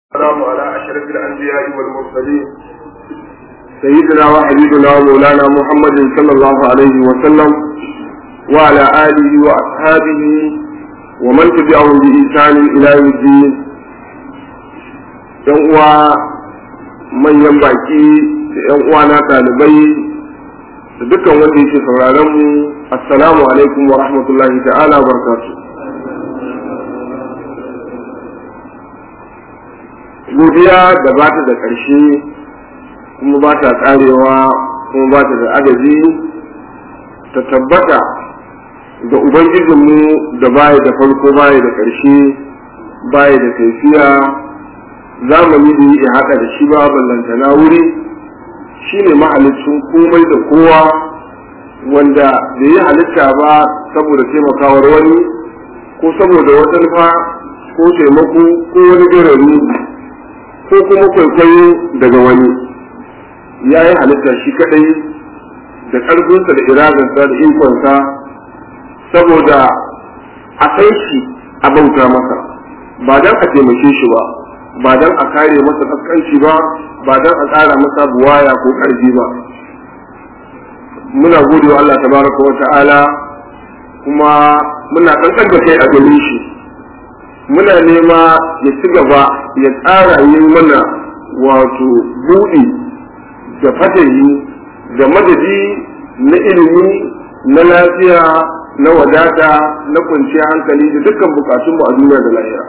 والسلام على أشرف الأنبياء والمرسلين سيدنا وحبيبنا ومولانا محمد صلى الله عليه وسلم وعلى آله وأصحابه ومن تبعهم بإحسان إلى يوم الدين ‘yan uwa manyan baki da ‘yan uwa na ɗalibai da dukkan wanda yake sauraron mu assalamu alaikum wa rahmatullahi ta'ala barkatu godiya da ba ta da ƙarshe kuma ba ta ƙarewa kuma ba ta da adadi ta tabbata ga ubangijinmu da baya da farko baya da ƙarshe baya da kaifiya zamani da ya haɗa da shi ba ballantana wuri shi ne mahalicin komai da kowa wanda da ya halitta ba saboda taimakawar wani ko saboda wata nufa ko taimako ko wani garari ko kuma kwaikwayo daga wani ya yi halitta shi kadai da ƙarfinsa da iradarsa da ikonsa saboda a kai shi a bauta masa ba don a taimake shi ba ba don a kare masa kaskanci ba ba don a tsara masa buwaya ko ƙarfi ba muna gode wa Allah tabaraka wa ta'ala kuma muna kankan da kai a gare shi muna nema ya ci gaba ya tsara yin mana wato buɗi da fatayi da madadi na ilimi na lafiya na wadata na kwanciyar hankali da dukkan bukatunmu a duniya da lahira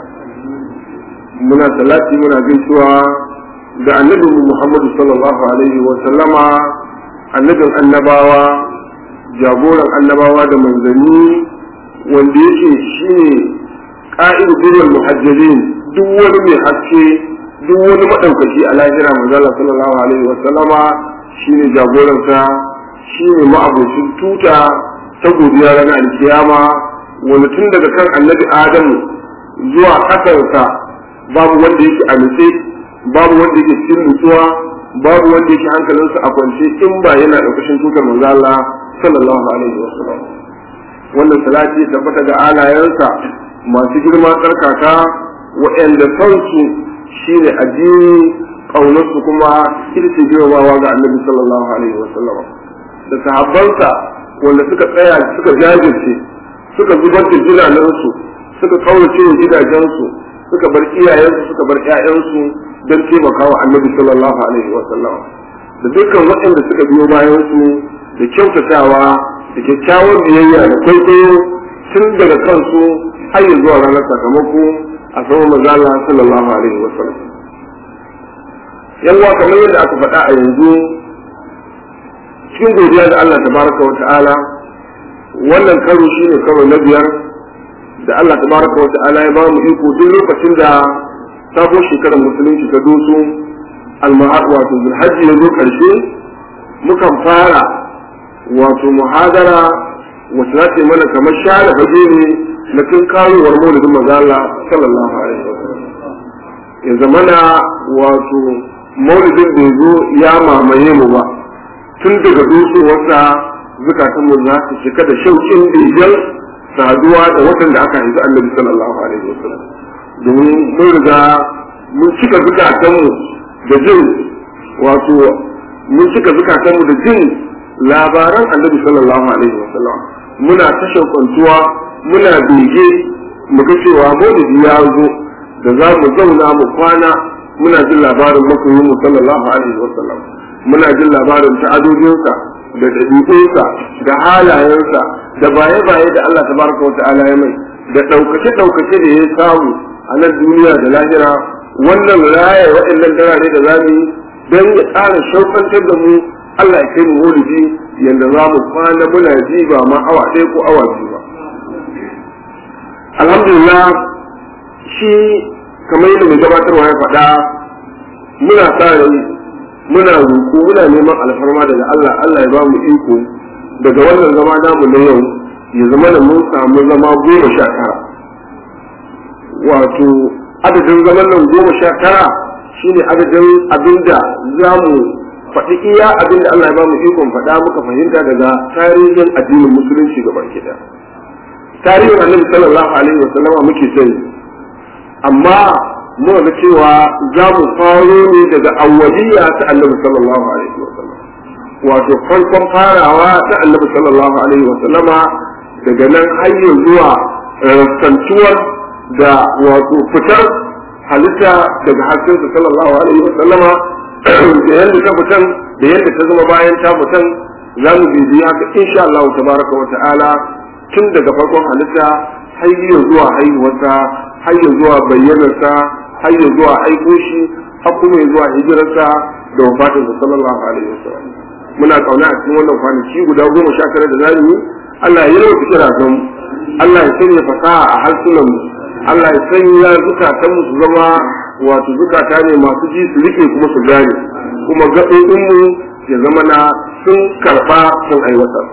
muna salati muna gaisuwa da annabin muhammadu sallallahu alaihi wa sallama annabin annabawa jagoran annabawa da manzanni wanda yake shine ƙa'idu birnin muhajjalin duk wani mai haske duk wani maɗaukaki a lahira manzala sallallahu alaihi wa sallama shine jagoransa shine ma'abocin tuta ta godiya ranar alkiyama wani tun daga kan annabi adamu zuwa ƙasarsa babu wanda yake a nutse babu wanda yake cikin nutsuwa babu wanda yake hankalinsa a kwance in ba yana ɗaukashin tutar manzala sallallahu alaihi wa sallam wannan salati tabbata da alayensa masu girma tsarkaka waɗanda kansu shi ne addini ƙaunarsu kuma ita ce girmamawa ga annabi sallallahu alaihi wa sallam da sahabbansa wanda suka tsaya suka jajirce suka zubar da jinanansu suka kaurace wa gidajensu suka bar iyayensu suka bar ƴaƴansu don taimakawa annabi sallallahu alaihi wa sallam da dukkan waɗanda suka biyo bayansu da kyautatawa da kyakkyawar biyayya da kwaikwayo tun daga kansu har zuwa ranar sakamako a sama mazala sallallahu alaihi wa sallam yawa kamar yadda aka faɗa a yanzu cikin godiya da Allah tabaraka wa ta'ala wannan karo shine karo na biyar da Allah tabaraka wa ta'ala ya ba mu iko duk lokacin da sabo shekarar musulunci ta doso almahad wato zulhajji ya zo karshe mukan fara wato muhadara wacce za ta yi mana kamar share fage ne na tun karowar maulidin maza Allah sallallahu alaihi wa sallam ya zamana wato maulidin da zo ya mamaye mu ba tun daga dosowarsa zukatan mu za su cika da shauƙin dijal saduwa da watan da aka haifi annabi sallallahu alaihi wa sallam domin mun riga mun cika zukatan mu da jin wato mun cika zukatan mu da jin labaran annabi sallallahu alaihi wa sallam muna ta shauƙantuwa muna bege mu ga cewa maulidi ya zo da za mu zauna mu kwana muna jin labarin masoyin mu sallallahu alaihi wa sallam muna jin labarin ta'adodinsa da ɗabi'unsa da halayensa da baye-baye da Allah tabaraka wa ta'ala ya mai da ɗaukace-ɗaukace da ya samu a nan duniya da lahira wannan raya waɗannan darare da za mu yi don ya ƙara shaukantar da mu Allah ya kai mu maulidi yadda za mu kwana muna ji ba ma awa ɗaya ko awa biyu ba alhamdulillah shi kamar yadda mai gabatarwa ya faɗa muna sa rai muna roƙo muna neman alfarma daga Allah Allah ya ba mu iko daga wannan zama namu na yau ya zama da mun samu zama goma sha tara wato adadin zaman nan goma sha tara shine adadin abinda za mu faɗi iya abinda Allah ya ba mu ikon faɗa muka fahimta daga tarihin addinin musulunci gaba ɗaya tarihin annabi sallallahu alaihi wa sallama muke sani amma muka ga cewa za mu faro ne daga awwaliya ta annabi sallallahu alaihi wa sallam wato farkon farawa ta annabi sallallahu alaihi wa sallama daga nan har zuwa rassantuwar da wato fitar halitta daga haskensa sallallahu alaihi wa sallama da yadda ta fitan da yadda ta zama bayan ta fitan za mu bibiya haka insha Allah tabaraka wa ta'ala tun daga farkon halitta har zuwa haihuwarsa har zuwa bayyanarsa har zuwa aiko shi har kuma zuwa hijirarsa da wafatinsa sallallahu alaihi wa sallam muna kauna a cikin wannan kwanaki guda goma sha tara da zamu yi Allah ya yi kira don Allah ya sanya fasaha a harsunan mu Allah ya sanya zukatan mu su zama wato zukata ne masu ji su rike kuma su gane kuma gaɓoɓin mu ya zama na sun karɓa sun aiwatar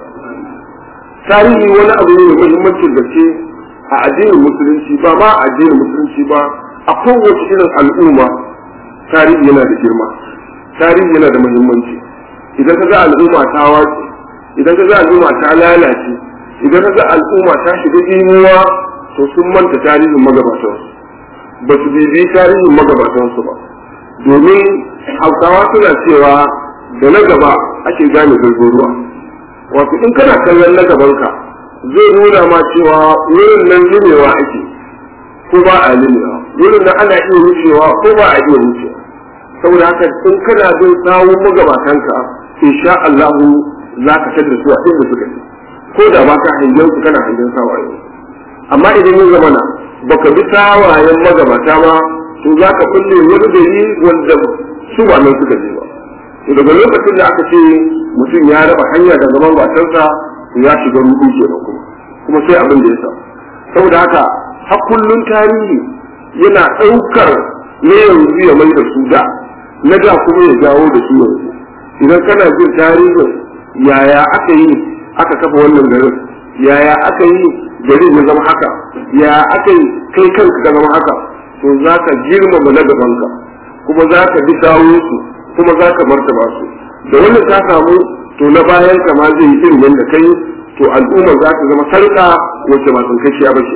tarihi wani abu ne mai muhimmancin gaske a addinin musulunci ba ma a addinin musulunci ba a kowace irin al'umma tarihi yana da girma tarihi yana da muhimmanci idan ka ga al'umma ta wace idan ka ga al'umma ta lalace idan ka ga al'umma ta shiga imuwa to sun manta tarihin magabatansu ba su bibi tarihin magabatansu ba domin hausawa suna cewa da na gaba ake gane zurfin ruwa wato in kana kallon na gabanka zai nuna ma cewa wurin nan limewa ake ko ba a limewa wurin nan ana iya wucewa ko ba a iya wucewa saboda haka in kana bin sawun magabatanka insha Allah za ka tada su a inda suka yi ko da ba ka hangen su kana hangen sawaye amma idan ya zama na baka bi sawayen magabata ba to za ka kulle wani gari wanda su ba nan suka je ba to daga lokacin da aka ce mutum ya raba hanya da zaman matarsa to ya shiga rudu kenan kuma kuma sai abin da ya sa saboda haka har kullun tarihi yana ɗaukar na yanzu ya mai da su da na da kuma ya jawo da su yanzu idan kana jin tarihin yaya aka yi aka kafa wannan garin yaya aka yi garin ya zama haka yaya aka yi kai kanka ka zama haka to za ka girmama na gabanka kuma za ka bi dawo su kuma za ka martaba su da wannan ta samu to na bayan ka ma zai yi irin yadda kai to al'umma za ta zama sarka wacce ba tunkashiya ba ce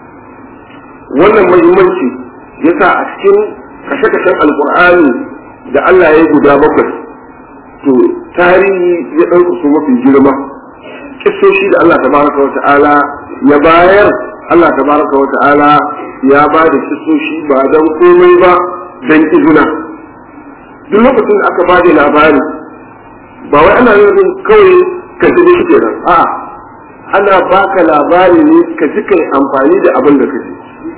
wannan muhimmanci yasa a cikin kashe-kashen alkur'ani da Allah ya yi guda bakwai to tarihi ya ɗauka su mafi girma kisoshi da Allah tabaraka wa ta'ala ya bayar Allah tabaraka wa ta'ala ya ba da kisoshi ba don komai ba don izina duk lokacin da aka ba da labari ba wai ana yin kawai ka ji shi kenan a ana baka labari ne ka ji kai amfani da abin da ka ji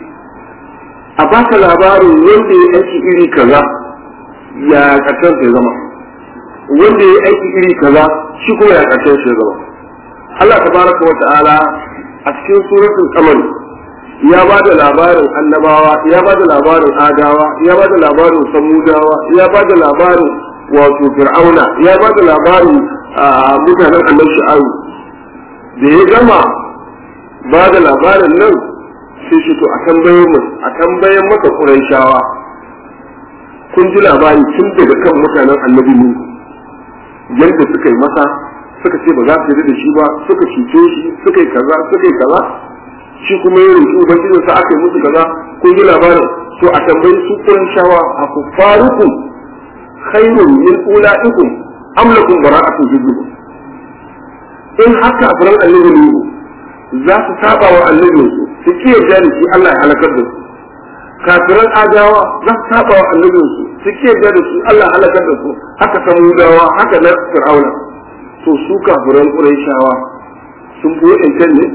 a baka labarin wanda ya aiki iri kaza ya ƙarshen ya zama wanda ya aiki iri kaza shi kuma ya ƙarshen ya zama Allah tabaraka wa ta'ala a cikin suratul qamar ya ba da labarin annabawa ya ba da labarin adawa ya ba da labarin samudawa ya ba da labarin wato fir'auna ya ba da labarin mutanen annabi shu'aib da ya gama ba da labarin nan sai shi to a tambayen mu a tambayen masa quraishawa kun ji labari tun daga kan mutanen annabi ne yadda suka yi masa suka ce ba za su yi da shi ba suka cuce shi suka yi kaza suka yi kaza shi kuma ya roƙi ubangijin sa aka yi musu kaza kun ji labarin to a tambayi su quraishawa a kufarukum khairun min ulaikum am lakum bara'atun jiddu in haka afiran annabi ne za su saba wa annabin su su ki yarda da shi Allah ya halakar da su kafiran adawa za su saba wa annabin su su ki yarda da shi Allah ya halakar da su haka samudawa haka na fir'auna to su kafiran quraishawa sun fi wa'ancan ne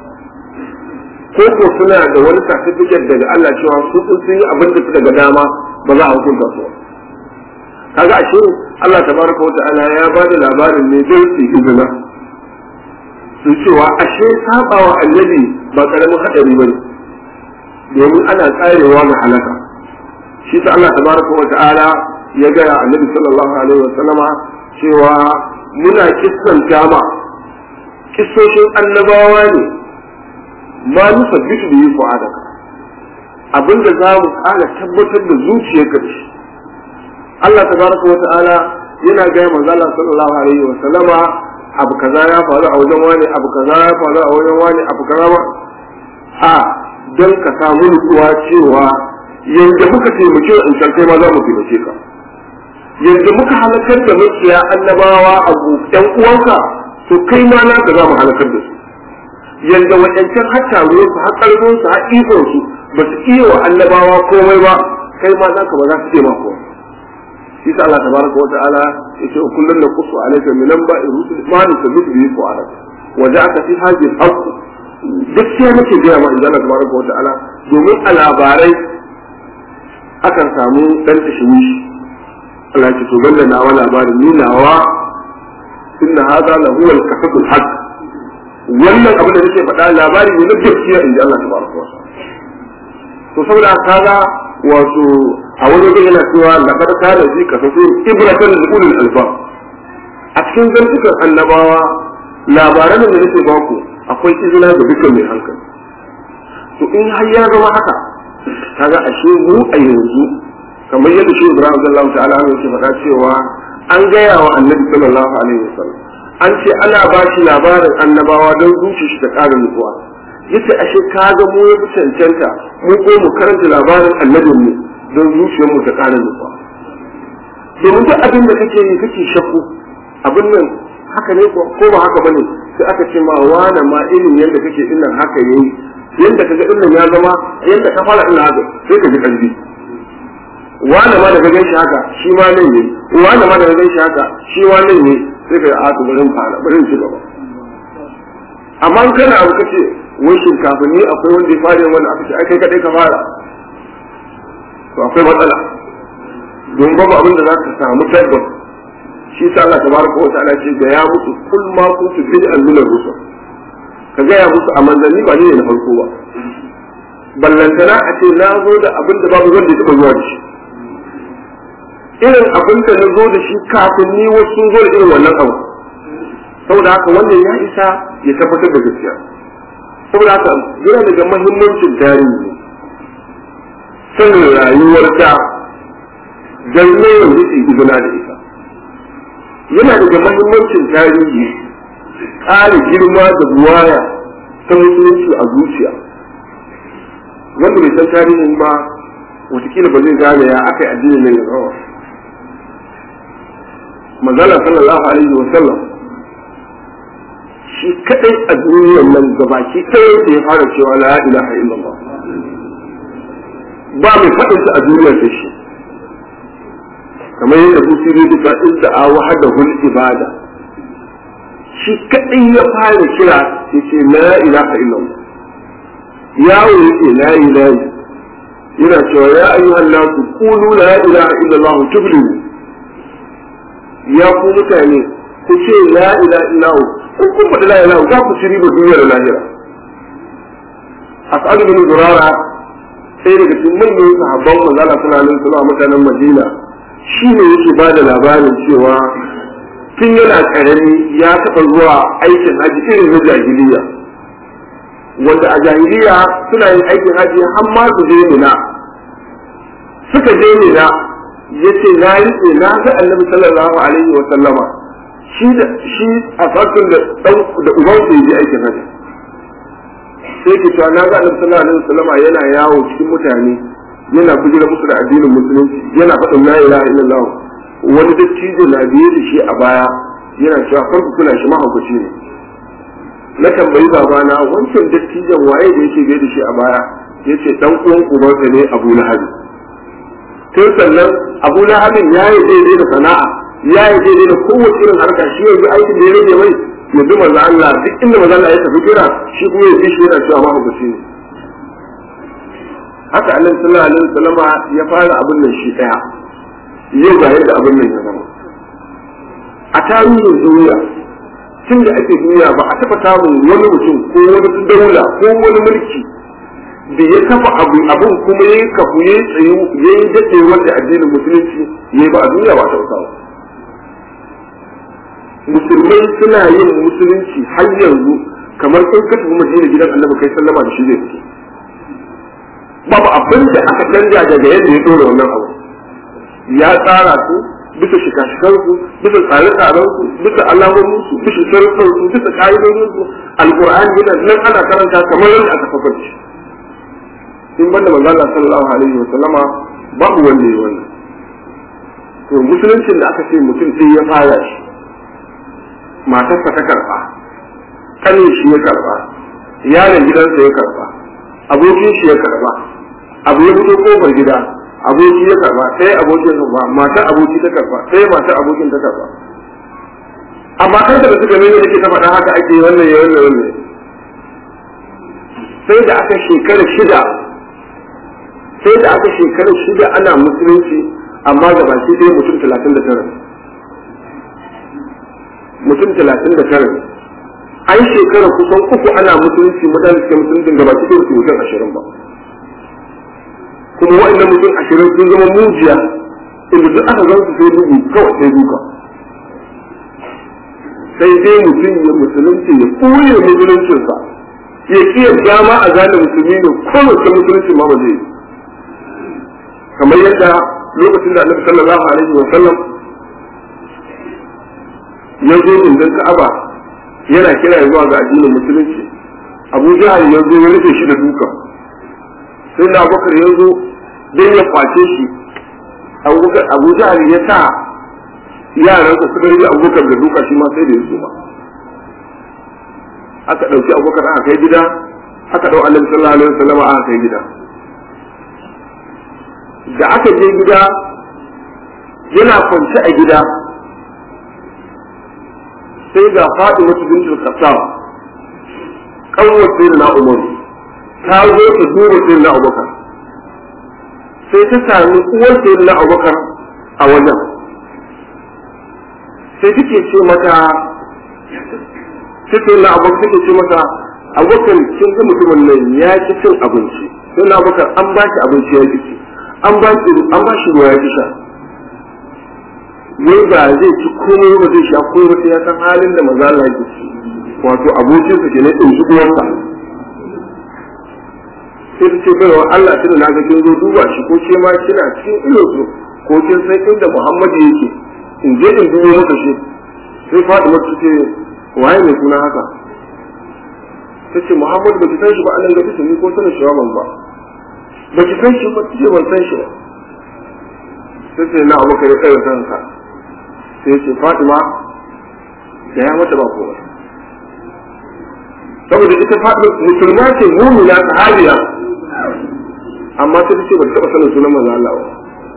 ko ko suna da wani certificate daga Allah cewa su sun yi abin da suka ga dama ba za a hukunta su kaga ashe Allah tabaraka wata'ala ya ba da labarin ne don su izina su cewa ashe sabawa annabi ba karamin hadari bane domin ana tsarewa ga halaka shi ta Allah tabaraka wata'ala ya ga annabi sallallahu alaihi wa sallama cewa muna kissan jama kissoshin annabawa ne ma nusabbitu bihi fu'adaka abinda za mu kara tabbatar da zuciyarka da shi Allah tabaraka wa ta'ala yana gaya manzo Allah sallallahu alaihi wa sallama abu kaza ya faru a wajen wani abu kaza ya faru a wajen wani abu kaza ba a don ka samu nutsuwa cewa yanda muka taimake in can kai ma za mu taimake ka yanda muka halakar da makiya annabawa a ƴan uwanka to kai ma na za mu halakar da su yanda waɗancan har taruwar su har ƙarfin su har ikon su ba su iya wa annabawa komai ba kai ma za ka ba za su iya ma komai shi sa Allah tabaraka wa ta'ala yace kullun naqsu alayka min anba'i rusul ma nusabbitu bihi fu'adak wa ja'aka fi hadhihi al-haqq gaskiya nake gaya ma inda Allah tabaraka wa ta'ala domin a labarai akan samu dan tashwishi Allah ya ce to banda nawa labarin ni nawa inna hadha la huwa al-kasab al-haq wannan abin da nake faɗa labari ne na gaskiya inda Allah tabaraka wa ta'ala to saboda kaga wato a wani wajen yana cewa laqad kana fi qasasin ibratan li ulil albab a cikin zantukan annabawa labaran da nake baku akwai izina ga dukkan mai hankali to in har ya zama haka kaga ashe mu a yanzu kamar yadda shi Ibrahim sallallahu ta'ala yake faɗa cewa an gaya wa annabi sallallahu alaihi wasallam an ce ana ba shi labarin annabawa don zuci shi ta ƙara nutsuwa yace ashe kaga mu ya fi cancanta mu ko mu karanta labarin annabin mu don zuciyar mu ta ƙara nutsuwa domin duk abin da kake yi kake shakku abin nan haka ne ko ba haka bane sai aka ce ma wane ma irin yadda kake din nan haka yayi yadda kaga din nan ya zama yadda ka fara ina haka sai ka ji kalbi wane ma da ka gan shi haka shi ma nan ne wane ma da ka gan shi haka shi ma nan ne sai ka a to bari fara bari ci gaba amma in kana abu kace wai shin kafin ni akwai wanda ya fara wanda aka ce ai kai kadai ka fara to akwai matsala don babu abin da za ka samu tabbas shi sa Allah tabaraka wa ta'ala ce ga ya musu kul ma kuntu bid'an min ar-rusul ka ga ya musu a manzanni ba ne na farko ba ballantana a ce na zo da abin da babu wanda ya taba zuwa da shi irin abin da na zo da shi kafin ni wasu sun zo da irin wannan abu saboda haka wannan ya isa ya tabbatar da gaskiya saboda haka yana daga mahimmancin tarihi sanin rayuwar da dan yawan yake izina da ita yana daga mahimmancin tarihi ƙara girma da buwaya ta musulunci a zuciya wanda bai san tarihin ba watakila ba zai gane ya aka yi addini nan ya rawa manzala sallallahu alaihi wa sallam shi kadai a duniyar nan gabaki ɗaya da ya fara cewa la ilaha illallah ba mai faɗinsa a duniyar sai shi kamar yadda busiri duka inda a wahada hul ibada shi kadai ya fara kira ya ce la ilaha illallah yawo yake la ilaha yana cewa ya ayyuhan nasu qulu la ilaha illallah tuflihu ya ku mutane ku ce la ilaha illallah in kun faɗi la ilaha za ku ci riba duniya da lahira as'ad bin durara sai daga cikin manyan sahabban manzala suna nan suna mutanen madina shi ne yake ba da labarin cewa tun yana karami ya taɓa zuwa aikin haji irin na jahiliya wanda a jahiliya suna yin aikin haji har ma su je mina suka je mina yace na riƙe na ga annabi sallallahu alaihi wa sallama shi da shi a farkon da dan da uban su je aikin haji sai ke cewa na ga annabi sallallahu alaihi wa sallama yana yawo cikin mutane yana bujira musu da addinin musulunci yana faɗin la ilaha illallah wani dattijo na biye da shi a baya yana cewa farko kuna shi mahaukaci ne na tambayi babana wancan dattijon waye da yake biye da shi a baya yace dan uwan ubansa ne Abu Lahab tun sannan Abu Lahab ya yi daidai da sana'a ya yi daidai da kowace irin harka shi yanzu aikin da ya rage mai ya bi manzo Allah duk inda manzo Allah ya tafi kira shi kuma ya shi yana cewa mahaukaci ne haka annabi sallallahu alaihi wasallam ya fara abin nan shi daya yau ga yadda abin nan ya zama a tarihin duniya tun da ake duniya ba a taɓa samun wani mutum ko wani daula ko wani mulki da ya kafa abu abin kuma ya kafu ya tsayu ya yi daɗe wanda addinin musulunci ya ba a duniya ba a taɓa samu musulmai suna yin musulunci har yanzu kamar in ka tafi madina gidan annabi kai sallama da shi zai fito babu abin da aka canja daga yadda ya dora wannan abu ya tsara su bisa shikashikan su bisa tsare-tsaren su bisa alamomin su bisa sharuɗan su bisa ƙa'idodin su alƙur'ani yana nan ana karanta kamar yadda aka safar shi in banda manzo Allah sallallahu alaihi wa sallama babu wanda ya wannan to musuluncin da aka ce mutum sai ya fara shi matarsa ta karba kanin shi ya karba yaron gidansa ya karba abokin shi ya karba abu ya fito kofar gida aboki ya karba sai abokin karba matar aboki ta karba sai matar abokin ta karba amma kan da suka nuna yake ta faɗa haka ake wannan ya wannan wannan sai da aka shekara shida sai da aka shekara shida ana musulunci amma ga baki ɗaya mutum talatin da tara mutum talatin da tara an shekara kusan uku ana musulunci mutane suke musuluncin gaba cikin su mutum ashirin ba kuma wa'annan mutum ashirin sun zama mujiya inda duk aka zan su sai bugu kawai sai duka sai dai mutum ya musulunci ya ɓoye musuluncinsa ya iya dama a gane musulmi ne kowace musulunci ma ba zai kamar yadda lokacin da annabi sallallahu alaihi wa sallam ya zo indin ka'aba yana kira zuwa ga addinin musulunci abu jahal ya zo ya rufe shi da duka sai da abubakar ya zo don ya kwace shi abu jahal ya sa yaran su suka rage abubakar da duka shi ma sai da ya suma aka ɗauki abubakar aka kai gida aka ɗau annabi sallallahu alaihi wasallam aka kai gida da aka je gida yana kwance a gida sai ga faɗi wata bintul kasam kanwar sai na umar ta zo ta duba sai na abubakar sai ta sami uwar sai na abubakar a wajen sai take ce mata take na abubakar take ce mata abubakar kin ga mutumin nan ya ci cin abinci sai na abubakar an ba shi abinci ya ci an ba shi an ba shi ruwa ya ci sha wai ba zai ci komai ba zai sha komai sai ya san halin da maza Allah yake ci wato abokin sa kenan din shi uwarsa sai ta ce baiwa Allah tunda na ga kin zo duba shi ko ke ma kina cikin ilo su ko kin san inda Muhammadu yake in je in dubo maka shi sai Fatima ta ce waye mai suna haka ta ce Muhammadu ba ki san shi ba Allah ga ta ni ko sanin shi ban ba ba ki san shi ba ce ban san shi ba sai ce na abu kai kai kanka sai ce Fatima da ya mata ba komai saboda ita Fatima musulma ce mu'mina sahabiya amma sai ta ce ba ta taɓa sanin sunan manzo Allah ba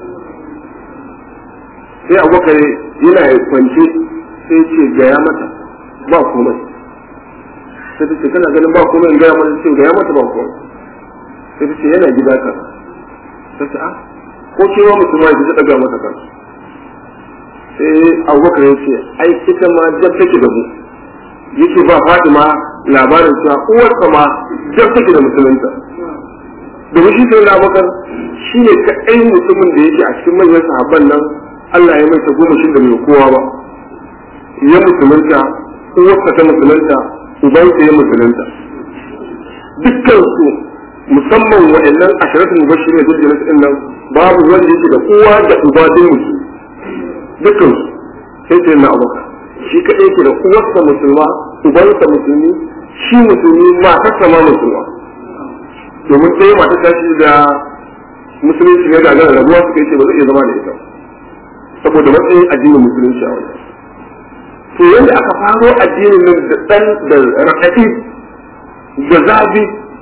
sai abubakar yana kwance sai ce gaya mata ba komai sai ta ce kana ganin ba komai in gaya mata ce gaya mata ba komai sai ta ce yana gida ka ta ce a ko kewa musulma ya ta daga mata kan sai abubakar ya ce ai ita ma jab take da mu yake ba Fatima labarin cewa uwarsa ma jab take da musulunta domin shi sai labakar shi ne kaɗai mutumin da yake a cikin manyan sahabban nan Allah ya mai goma shi da mai kowa ba ya musulunta uwarsa ta musulunta ubansa ya musulunta dukkan su musamman wa'annan ashiratul mubashirin da jirgin din nan babu wanda yake da uwa da uba din musu dukkan su sai sai na abubakar shi kaɗai yake da uwarsa musulma ubansa musulmi shi musulmi matarsa ma musulma domin ɗaya mata ta shi da musulunci ya gagara rabuwa suka yi ce ba zai iya zama da ita saboda matsayin addinin musulunci a wajen to yadda aka faro addinin nan da ɗan da raɗaɗi da zabi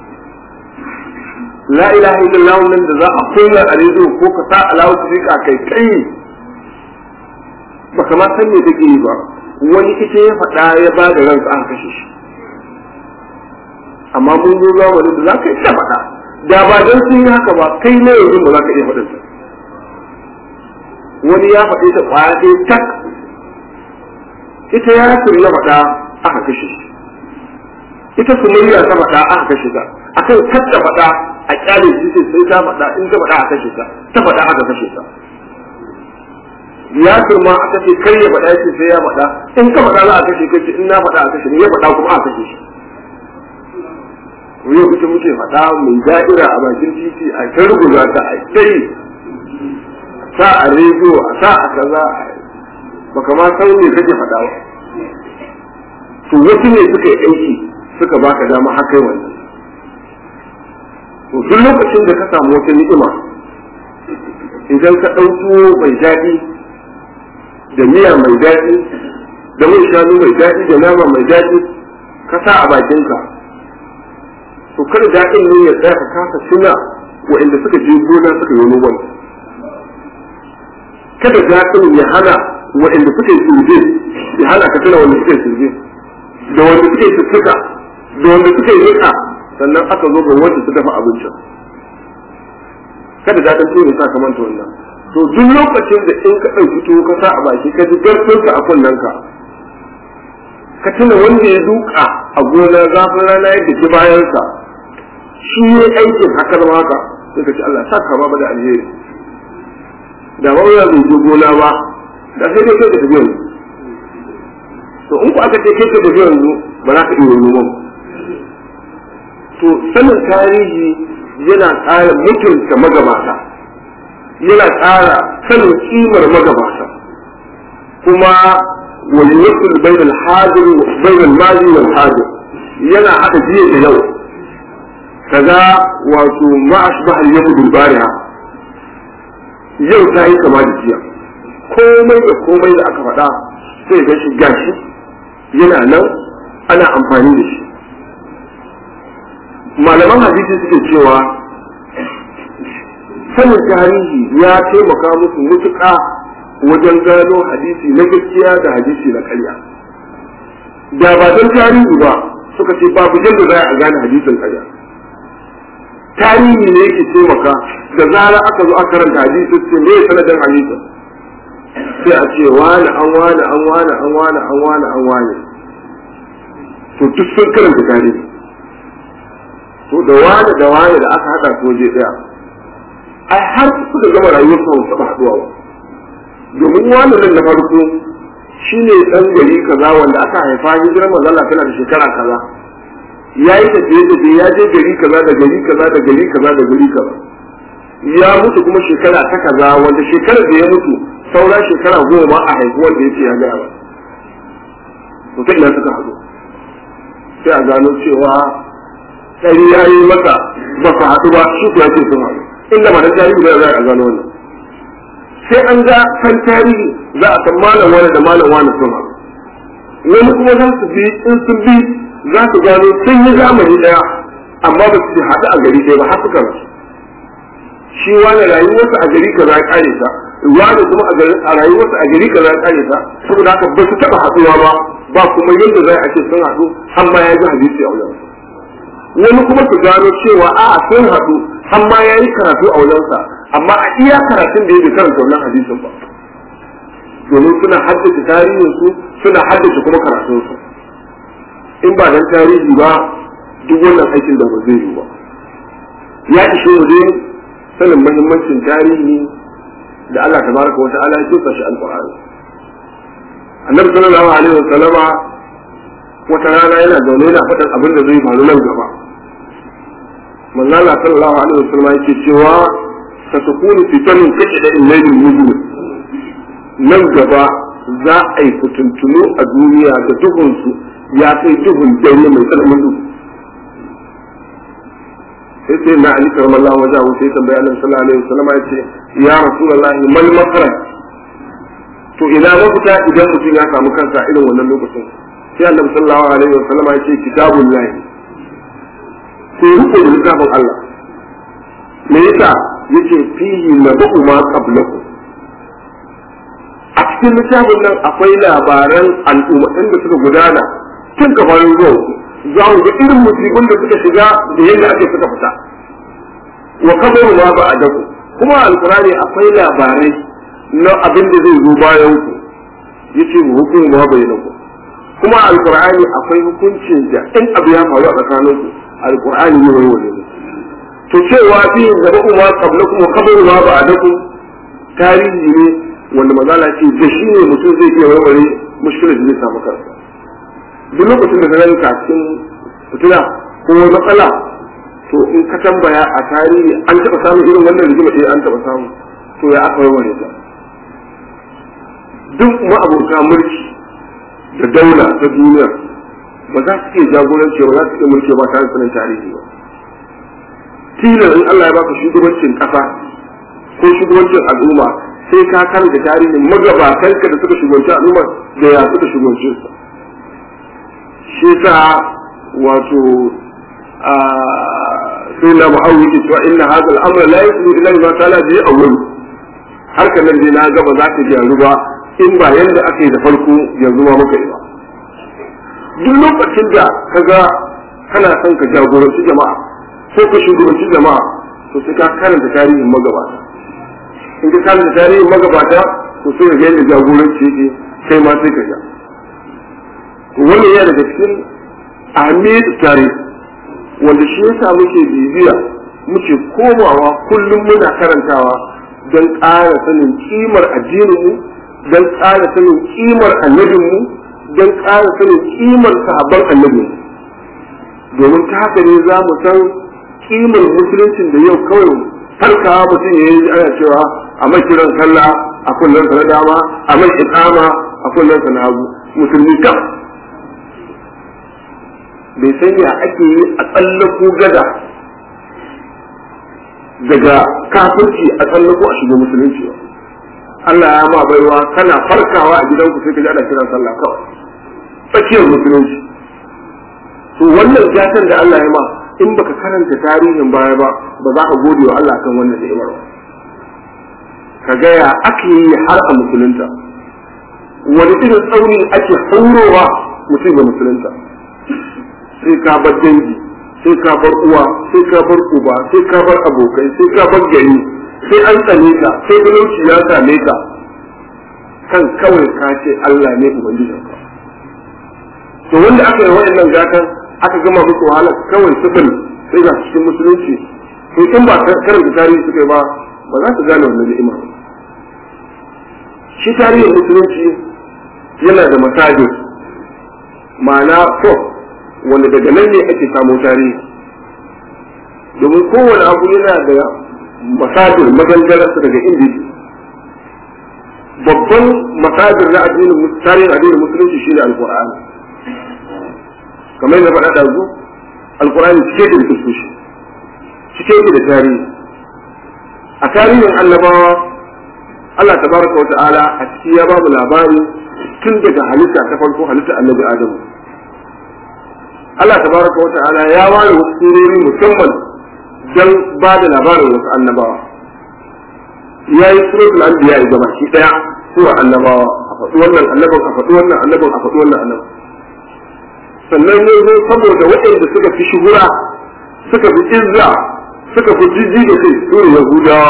la ilaha illallah nan da za a kunna a rediyo ko ka sa alawu su rika kai kai ba kamar san me take yi ba wani ita ya faɗa ya ba da ransa aka kashe shi amma mun zo zamani da za ka iya faɗa da ba don sun yi haka ba kai na yanzu ba za ka iya faɗin ta wani ya faɗi ta ƙwaya ɗaya tak ita ya ya faɗa aka kashe shi ita sumayya ta faɗa aka kashe ta akan kar ta faɗa a ƙyale shi sai ta faɗa in ta faɗa aka kashe ta ta faɗa aka kashe ta ya turma aka ce kar ya faɗa shi sai ya faɗa in ka faɗa za a kashe kai in na faɗa a kashe ni ya faɗa kuma aka kashe shi yau ita muke faɗa mai da'ira a bakin titi a ta rubuta ta a kai sa a rediyo a sa a kaza baka ma san me kake faɗa ba to wasu ne suka yi aiki suka baka dama haka wannan to duk lokacin da ka samu wata ni'ima idan ka ɗauko mai daɗi da miya mai daɗi da mai shanu mai daɗi da nama mai daɗi ka sa a bakinka to kada daɗin ne ya tsaya ka kasa tuna waɗanda suka je gona suka yi noman kada daɗin ya hana waɗanda suka yi surje ya hana ka tuna wanda suka yi surje da wanda suka yi sussuka da wanda suka yi nika sannan aka zo ga wanda su dafa abincin kada daɗin tuwo ya sa ka manta wannan to duk lokacin da in ka ɗauki tuwo ka sa a baki ka ji garfinka a kunnenka ka tuna wanda ya duka a gona zafin rana yadda ke bayansa shi ne aikin haka zama haka sai ka ce Allah sa ka ba da alheri da ba ya zai je gona ba da sai dai kai ka tafi yanzu to in ku aka ce kai ka tafi yanzu ba za ka iya noman to sanin tarihi yana ƙara mutunta magabata yana ƙara sanin kimar magabata kuma wani yasul bainal hadir bainal mali wal hadir yana hada jiya da yau kaga wato ma ashbah al yawm bil bariha yau ta yi kama da jiya komai da komai da aka faɗa sai ga shi gashi yana nan ana amfani da shi malaman hadisi suke cewa sanin tarihi ya taimaka musu mutuƙa wajen gano hadisi na gaskiya da hadisi na ƙarya da ba don tarihi ba suka ce babu yadda za a gane hadisin ƙarya tarihi ne yake taimaka da zara aka zo aka karanta hadisi ce me sanadin hadisin sai a ce wani an wani an wani an wani an wani an wani to duk sun karanta tarihi to da wani da wani da aka haɗa su waje ɗaya ai har suka gama rayuwar su ba taɓa haɗuwa ba domin wani nan na farko shi ne ɗan gari kaza wanda aka haifa hijirar manzala tana da shekara kaza ya yi tafiye tafiye ya je gari kaza da gari kaza da gari kaza da gari kaza ya mutu kuma shekara ta kaza wanda shekarar da ya mutu saura shekara goma a haifuwar da ya ce ya gaya ba to ta ina suka haɗu sai a gano cewa ɗari ya yi masa ba su haɗu ba shi kuwa ce sun haɗu inda ma dan tarihi da za a gano wannan sai an ga kan tarihi za a san malam wani da malam wani sun haɗu wani kuma za su bi in sun bi za su gano sun yi zamani ɗaya amma ba su haɗu a gari ɗaya ba har suka rasu shi wani rayuwarsa a gari kaza ya kare ta wani kuma a rayuwarsa a gari kaza ya kare ta saboda haka ba su taɓa haɗuwa ba ba kuma yadda za a ce sun haɗu amma ya ji hadisi a wajen wani kuma su gano cewa a'a sun haɗu amma ya yi karatu a wajensa amma a iya karatun da ya bai karanta wannan hadisin ba domin suna haddace tarihinsu suna haddace kuma karatunsu in ba dan tarihi ba duk wannan aikin da ba zai yi ba ya ishe mu dai sanin muhimmancin tarihi da Allah tabaraka wa ta'ala ya tuka shi alqur'ani annabi sallallahu alaihi wa sallama wata rana yana zaune yana faɗin abin da zai faru nan gaba manzo Allah sallallahu alaihi wa sallama yake cewa satakunu fitanun kashida illailil mujrim nan gaba za a yi fitintunu a duniya da duhunsu ya kai duhun dare mai tsananin duhu sai sai na ali karamar Allah wajen abu sai tambaya annabi sallallahu alaihi wasallam ya ce ya rasulullah mal makara to ina mafita idan mutum ya samu kansa irin wannan lokacin sai annabi sallallahu alaihi wasallam ya ce kitabul lahi ko rufe da littafin Allah me yasa yace fihi nabu ma qablakum a cikin littafin nan akwai labaran al'ummatan da suka gudana tun gabanin zuwa za mu ga irin musibin da suka shiga da yadda ake suka fita wa kabaru ma ba a daku kuma alkurani akwai labarai na abin da zai zo bayan ku yace mu hukumu ma bai ku kuma alkurani akwai hukuncin da in abu ya faru a tsakanin ku alkurani ne wani wani to cewa fi gaba kuma qablakum wa kabaru ma ba a daku tarihi ne wanda mazala ce da shi ne mutum zai iya warware mushkilar da zai samu kansa duk lokacin da ka ranka cikin fitila ko matsala to in ka tambaya a tarihi an taɓa samun irin wannan rigima ɗaya an taɓa samu to ya aka warware ta duk ma'abuta mulki da daula ta duniya ba za su iya jagoranci ba za su iya mulki ba tare da sanin tarihi ba tilar in Allah ya baka shugabancin kasa ko shugabancin al'umma sai ka karanta tarihin magabatanka da suka shugabanci al'umma da ya suka shugabanci su shi sa wato sai na ma'awu yake cewa inna hadha al-amra la yuslu illa ma ta'ala bi awwal harkar nan dai na ga ba za ta gyaru ba in ba yanda aka yi da farko yanzu ma muka yi ba duk lokacin da ka ga kana son ka jagoranci jama'a ko ka shugabanci jama'a to sai ka karanta tarihin magabata in ka karanta tarihin magabata to sai ka ga yadda jagoranci yake kai ma sai ka ja wannan yana daga cikin ahmiyat tarihi wanda shi yasa muke bibiya muke komawa kullum muna karantawa don ƙara sanin kimar addininmu don ƙara sanin kimar annabinmu don ƙara sanin kimar sahabban annabinmu domin ta haka ne za mu san kimar musuluncin da yau kawai farkawa mutum ya yi ana cewa a mai kiran sallah a kullum na dama a mai iqama a kullum na hagu musulmi kam bai san ya ake yi a tsallako gada daga kafirci a tsallako a shiga musulunci ba Allah ya ma baiwa kana farkawa a gidanku sai ka ji ana kiran sallah kawai tsakiyar musulunci to wannan gatan da Allah ya ma in baka karanta tarihin baya ba ba za ka gode wa Allah kan wannan ni'imar ba ka ga ya ake yi har a musulunta wani irin tsauni ake haurowa mutum ga musulunta sai ka bar dangi sai ka bar uwa sai ka bar uba sai ka bar abokai sai ka bar gari sai an tsane ka sai talauci ya same ka kan kawai ka ce Allah ne ubangijin ka to wanda aka yi wa'annan gatan aka gama musu wahala kawai sifil sai ga cikin musulunci to in ba karanta tarihi suka yi ba ba za su gane wannan ni'ima ba shi tarihin musulunci yana da masajin ma'ana to wanda daga nan ne ake samu tarihi domin kowane abu yana da masajir magangararsa daga inda babban masajir na addinin tarihin addinin musulunci shine alqur'ani kamar yadda faɗa ɗazu alqur'ani cike da kisoshi cike da tarihi a tarihin annabawa Allah tabaraka wa ta'ala a ciki ya babu labari tun daga halitta ta farko halitta annabi Adamu Allah tabaraka wa ta'ala ya ware wasu surori musamman don ba da labarin wasu annabawa ya yi suratul anbiya ga baki daya sura annabawa a faɗi wannan annaban a faɗi wannan annaban a faɗi wannan annaban sannan ne zo saboda waɗanda suka fi shuhura suka fi izza suka fi jijji da kai sura yahudawa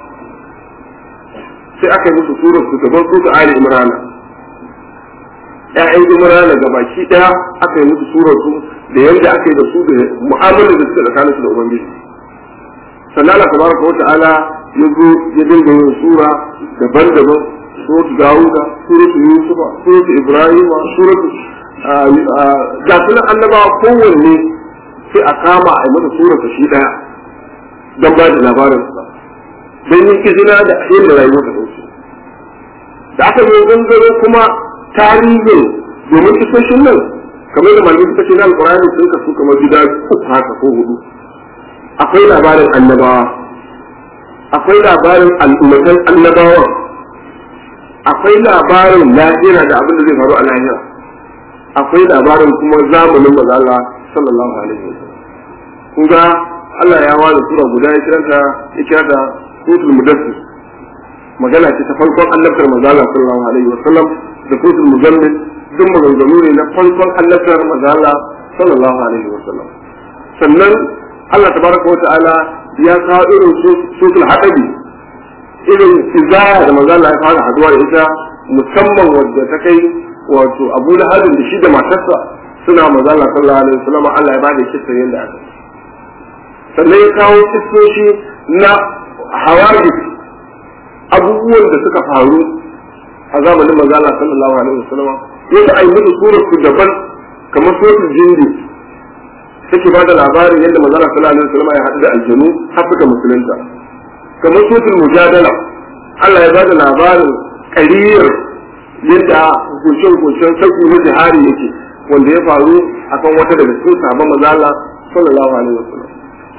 sai aka yi musu surar su gaban su ta ali imrana ƴaƴan imrana ga baki daya aka yi musu surar su da yadda aka yi da su da mu'amalar da suka tsakanin su da ubangiji sannan Allah tabaraka wa ta'ala ya zo ya dinga yin sura daban-daban suratu Dawuda suratu Yusufa suratu Ibrahim suratu ga sunan annabawa kowanne sai a kama a yi masa surata shi daya don ba da labarin sa don yin izina da yadda rayuwar ta dauke da aka yi gangaro kuma tarihin domin kisoshin nan kamar da malamai suka ce na alƙur'ani sun kasu kamar gida uku haka ko hudu akwai labarin annabawa akwai labarin al'ummatan annabawa akwai labarin lahira da abin da zai faru a lahira akwai labarin kuma zamanin maza Allah sallallahu alaihi wasallam kun ga Allah ya ware sura guda ya kiranta ya kira da suratul mudassir magana ce ta farkon annabtar maza Allah sallallahu alaihi wasallam da suratul muzammil duk maganganu ne na farkon annabtar maza Allah sallallahu alaihi wasallam sannan Allah tabaraka wa ta'ala ya kawo irin sutul haɗabi irin izaya da maza Allah ya fara haduwa da ita musamman wadda ta kai wato Abu Lahabin da shi da matarsa suna maza Allah sallallahu alaihi wasallam Allah ya bada kissa yanda aka sannan ya kawo kissoshi na hawadis abubuwan da suka faru a zamanin maza Allah sallallahu alaihi wasallam yadda ai musu surar su daban kamar suratul jindi take ba da labarin yadda manzara sallallahu alaihi wasallam ya haɗu da aljanu har suka musulunta kamar suratul mujadala Allah ya ba da labarin ƙariyar yadda hukuncen-hukuncen sauƙi na jihari yake wanda ya faru akan wata daga cikin sahabban manzala sallallahu alaihi wasallam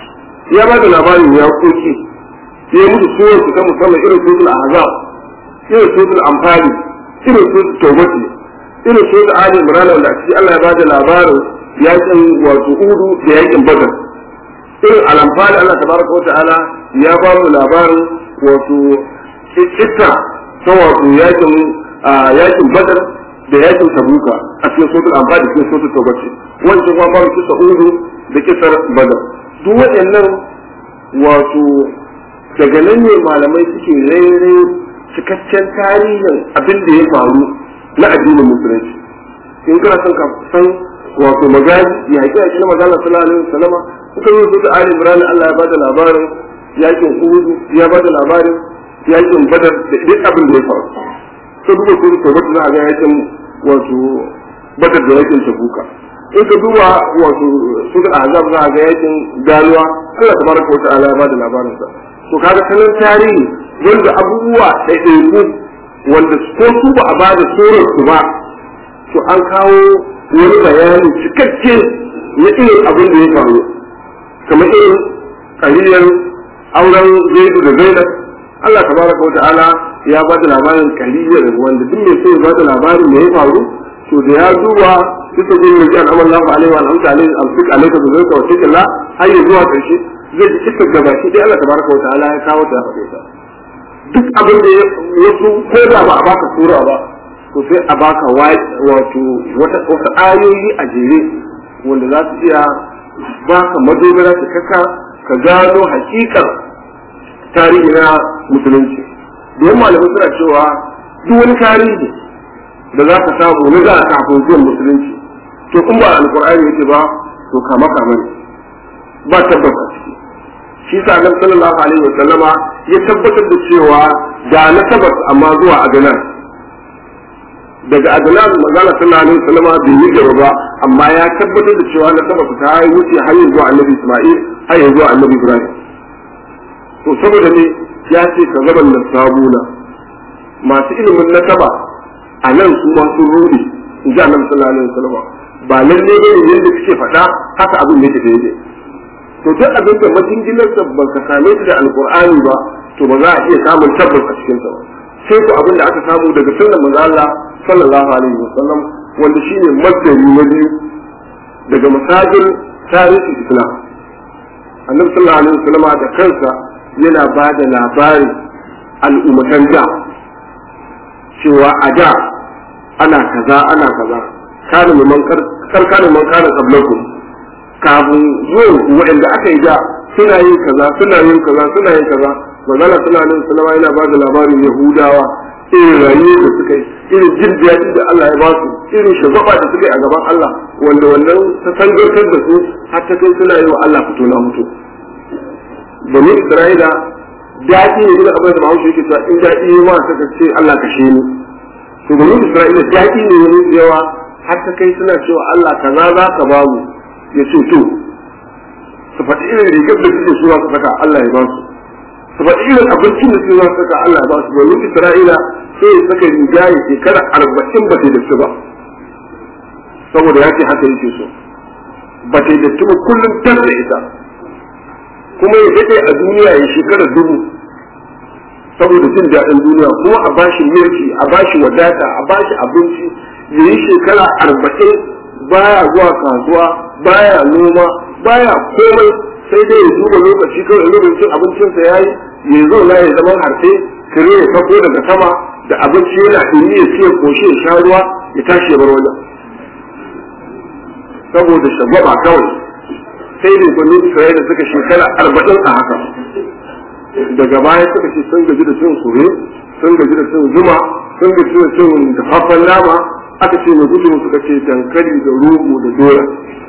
ya ba da labarin ya koki ya yi musu suwar su ta musamman irin sosul ahzab irin sosul amfani irin sosul tawbati irin sosul ali imran wanda a ciki Allah ya ba da labarin yakin wato udu da yakin badar irin alamfani Allah tabaraka wa ta'ala ya ba mu labarin wato kitta ta wato yakin yakin badar da yakin tabuka a cikin sotul amfani da cikin sotul tawbati wancan kuma ba kisa udu da kisar badar duk waɗannan wato daga nan ne malamai suke rere cikakken tarihin abin da ya faru na addinin musulunci in kana son ka san wato magaji ya haƙi a cikin magana sallallahu alaihi wasallam kuka yi su da ali imran Allah ya bada labarin yakin uhud ya bada labarin yakin badar da duk abin da ya faru sai duba su da tabbata za a ga yakin wato badar da yakin tabuka in ka duba wato su da azab za a ga yakin ganuwa Allah tabaraka wa ta'ala ya bada labarin sa to kaga sanin tarihi wanda abubuwa ɗaiɗaiku wanda ko su ba a bada surar su ba to an kawo wani bayani cikakke na irin abin da ya faru kamar irin kariyar auren zaidu da zainab Allah tabaraka wa ta'ala ya ba da labarin kariyar wanda duk mai so ya ba da labarin da ya faru to da ya duba duka jin da jan amal lahu alaihi wa alhamdu alaihi amsik alaika bi zalika wa tikalla har ya zuwa karshe zai ji cikin gaba shi dai Allah tabaraka wa ta'ala ya kawo ta faɗe ta duk abin da ya so ko da ba a baka sura ba to sai a baka wato wata wata ayoyi a jere wanda za su iya baka madogara ta kaka ka gano hakikar tarihi na musulunci don malamai suna cewa duk wani tarihi da za ka samu na za a kafin zuwan musulunci to in ba alkur'ani yake ba to kama kama ne ba tabbas a ciki shi sa annabi sallallahu alaihi wa sallama ya tabbatar da cewa ga na tabbas amma zuwa aganan daga aganan magana sallallahu alaihi wa sallama bai yi gaba ba amma ya tabbatar da cewa na tabbas ta yi wuce har zuwa annabi isma'il har zuwa annabi ibrahim to saboda ne ya ce ka zaban da sabuna masu ilimin nasaba a nan su ma sun rudi in ji annabi sallallahu alaihi wasallam ba lalle ne yadda suke faɗa haka abin yake daidai to duk abin da majinginar da ba ka same shi da alqur'ani ba to ba za a iya samun tabbas a cikin sa ba sai ko abin da aka samu daga sunnar manzo Allah sallallahu alaihi wasallam wanda shine masdari na biyu daga masajin tarihi islam annabi sallallahu alaihi wasallam da kansa yana ba da labarin al'ummatan da cewa a da ana kaza ana kaza kana man karkana man kana qablakum kafin zuwan waɗanda aka yi da suna yin kaza suna yin kaza suna yin kaza manzala suna nan sallama yana ba da labarin yahudawa irin rayuwar da suka yi irin jin daɗi da Allah ya ba su irin shagwaba da suka yi a gaban Allah wanda wannan ta sangarkar da su har ta kai suna yi wa Allah fito na mutu bani Isra'ila daɗi ne da abin da Bahaushe yake cewa in daɗi ya ma saka ce Allah kashe ni to bani Isra'ila daɗi ne wani yawa har ta kai suna cewa Allah kaza za ka ba mu ya ce to su faɗi irin rigar da suke suwa su saka Allah ya ba su su faɗi irin abincin da suke saka Allah ya ba su bani Isra'ila sai ya saka riga ya shekara arba'in ba ta da su ba saboda ya ce haka yake so ba ta da ba kullum tas da ita kuma ya daɗe a duniya ya shekara dubu saboda jin daɗin duniya kuma a bashi mulki a bashi wadata a bashi abinci ya yi shekara arba'in baya zuwa kasuwa baya noma baya komai sai dai ya duba lokaci kawai lokacin abincinsa ya yi ya zauna ya zama harfe kare ya fako daga sama da abinci yana ɗumi ya ce koshi ya sha ruwa ya tashi ya bar wajen saboda shagwaba kawai sai da bani Isra'ila suka shekara arba'in a haka daga baya suka ce sun gaji da cin sure sun gaji da cin zuma sun gaji da cin dafaffen nama aka ce mai gudu suka ce dankali da rogo da doya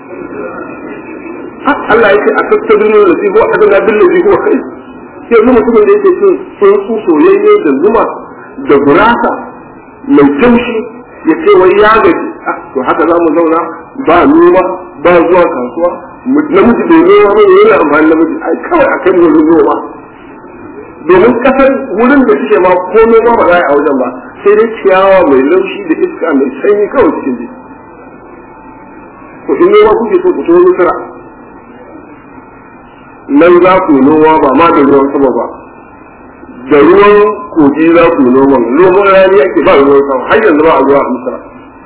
Allah ya ce a tattalin da zai ko a dana bin da ko kai yanzu mutumin da yake cin tsuntsu soyayye da zuma da gurasa mai taushi ya ce wai ya gaji to haka za mu zauna ba noma ba zuwa kasuwa namiji bai noma ba yana amfani namiji ai kawai akan wurin noma domin kasar wurin da suke ma ko noma ba za a wajen ba sai dai ciyawa mai laushi da iska mai sanyi kawai cikin ji to in noma kuke so ku to misira nan za ku yi noma ba ma da ruwan sama ba da ruwan kogi za ku yi noman noman rani ake ba ruwan sama har yanzu ba a ruwa a misra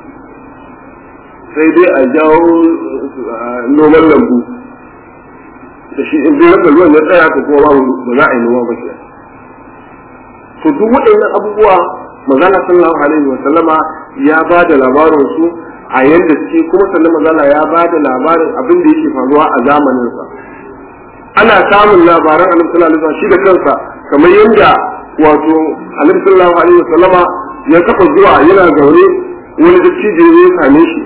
sai dai a jawo noman lambu da shi in dai ruwan ya tsaya ko kuma babu ba za a yi noma ba ke to duk waɗannan abubuwa magana sallallahu alaihi wa sallama ya ba da labarin su a yadda suke kuma sannan magana ya ba da labarin abin da yake faruwa a zamaninsa ana samun labaran annabi sallallahu alaihi shi da kansa kamar yadda wato annabi sallallahu alaihi wasallama ya kafa zuwa yana zaune wani dattijo ya same shi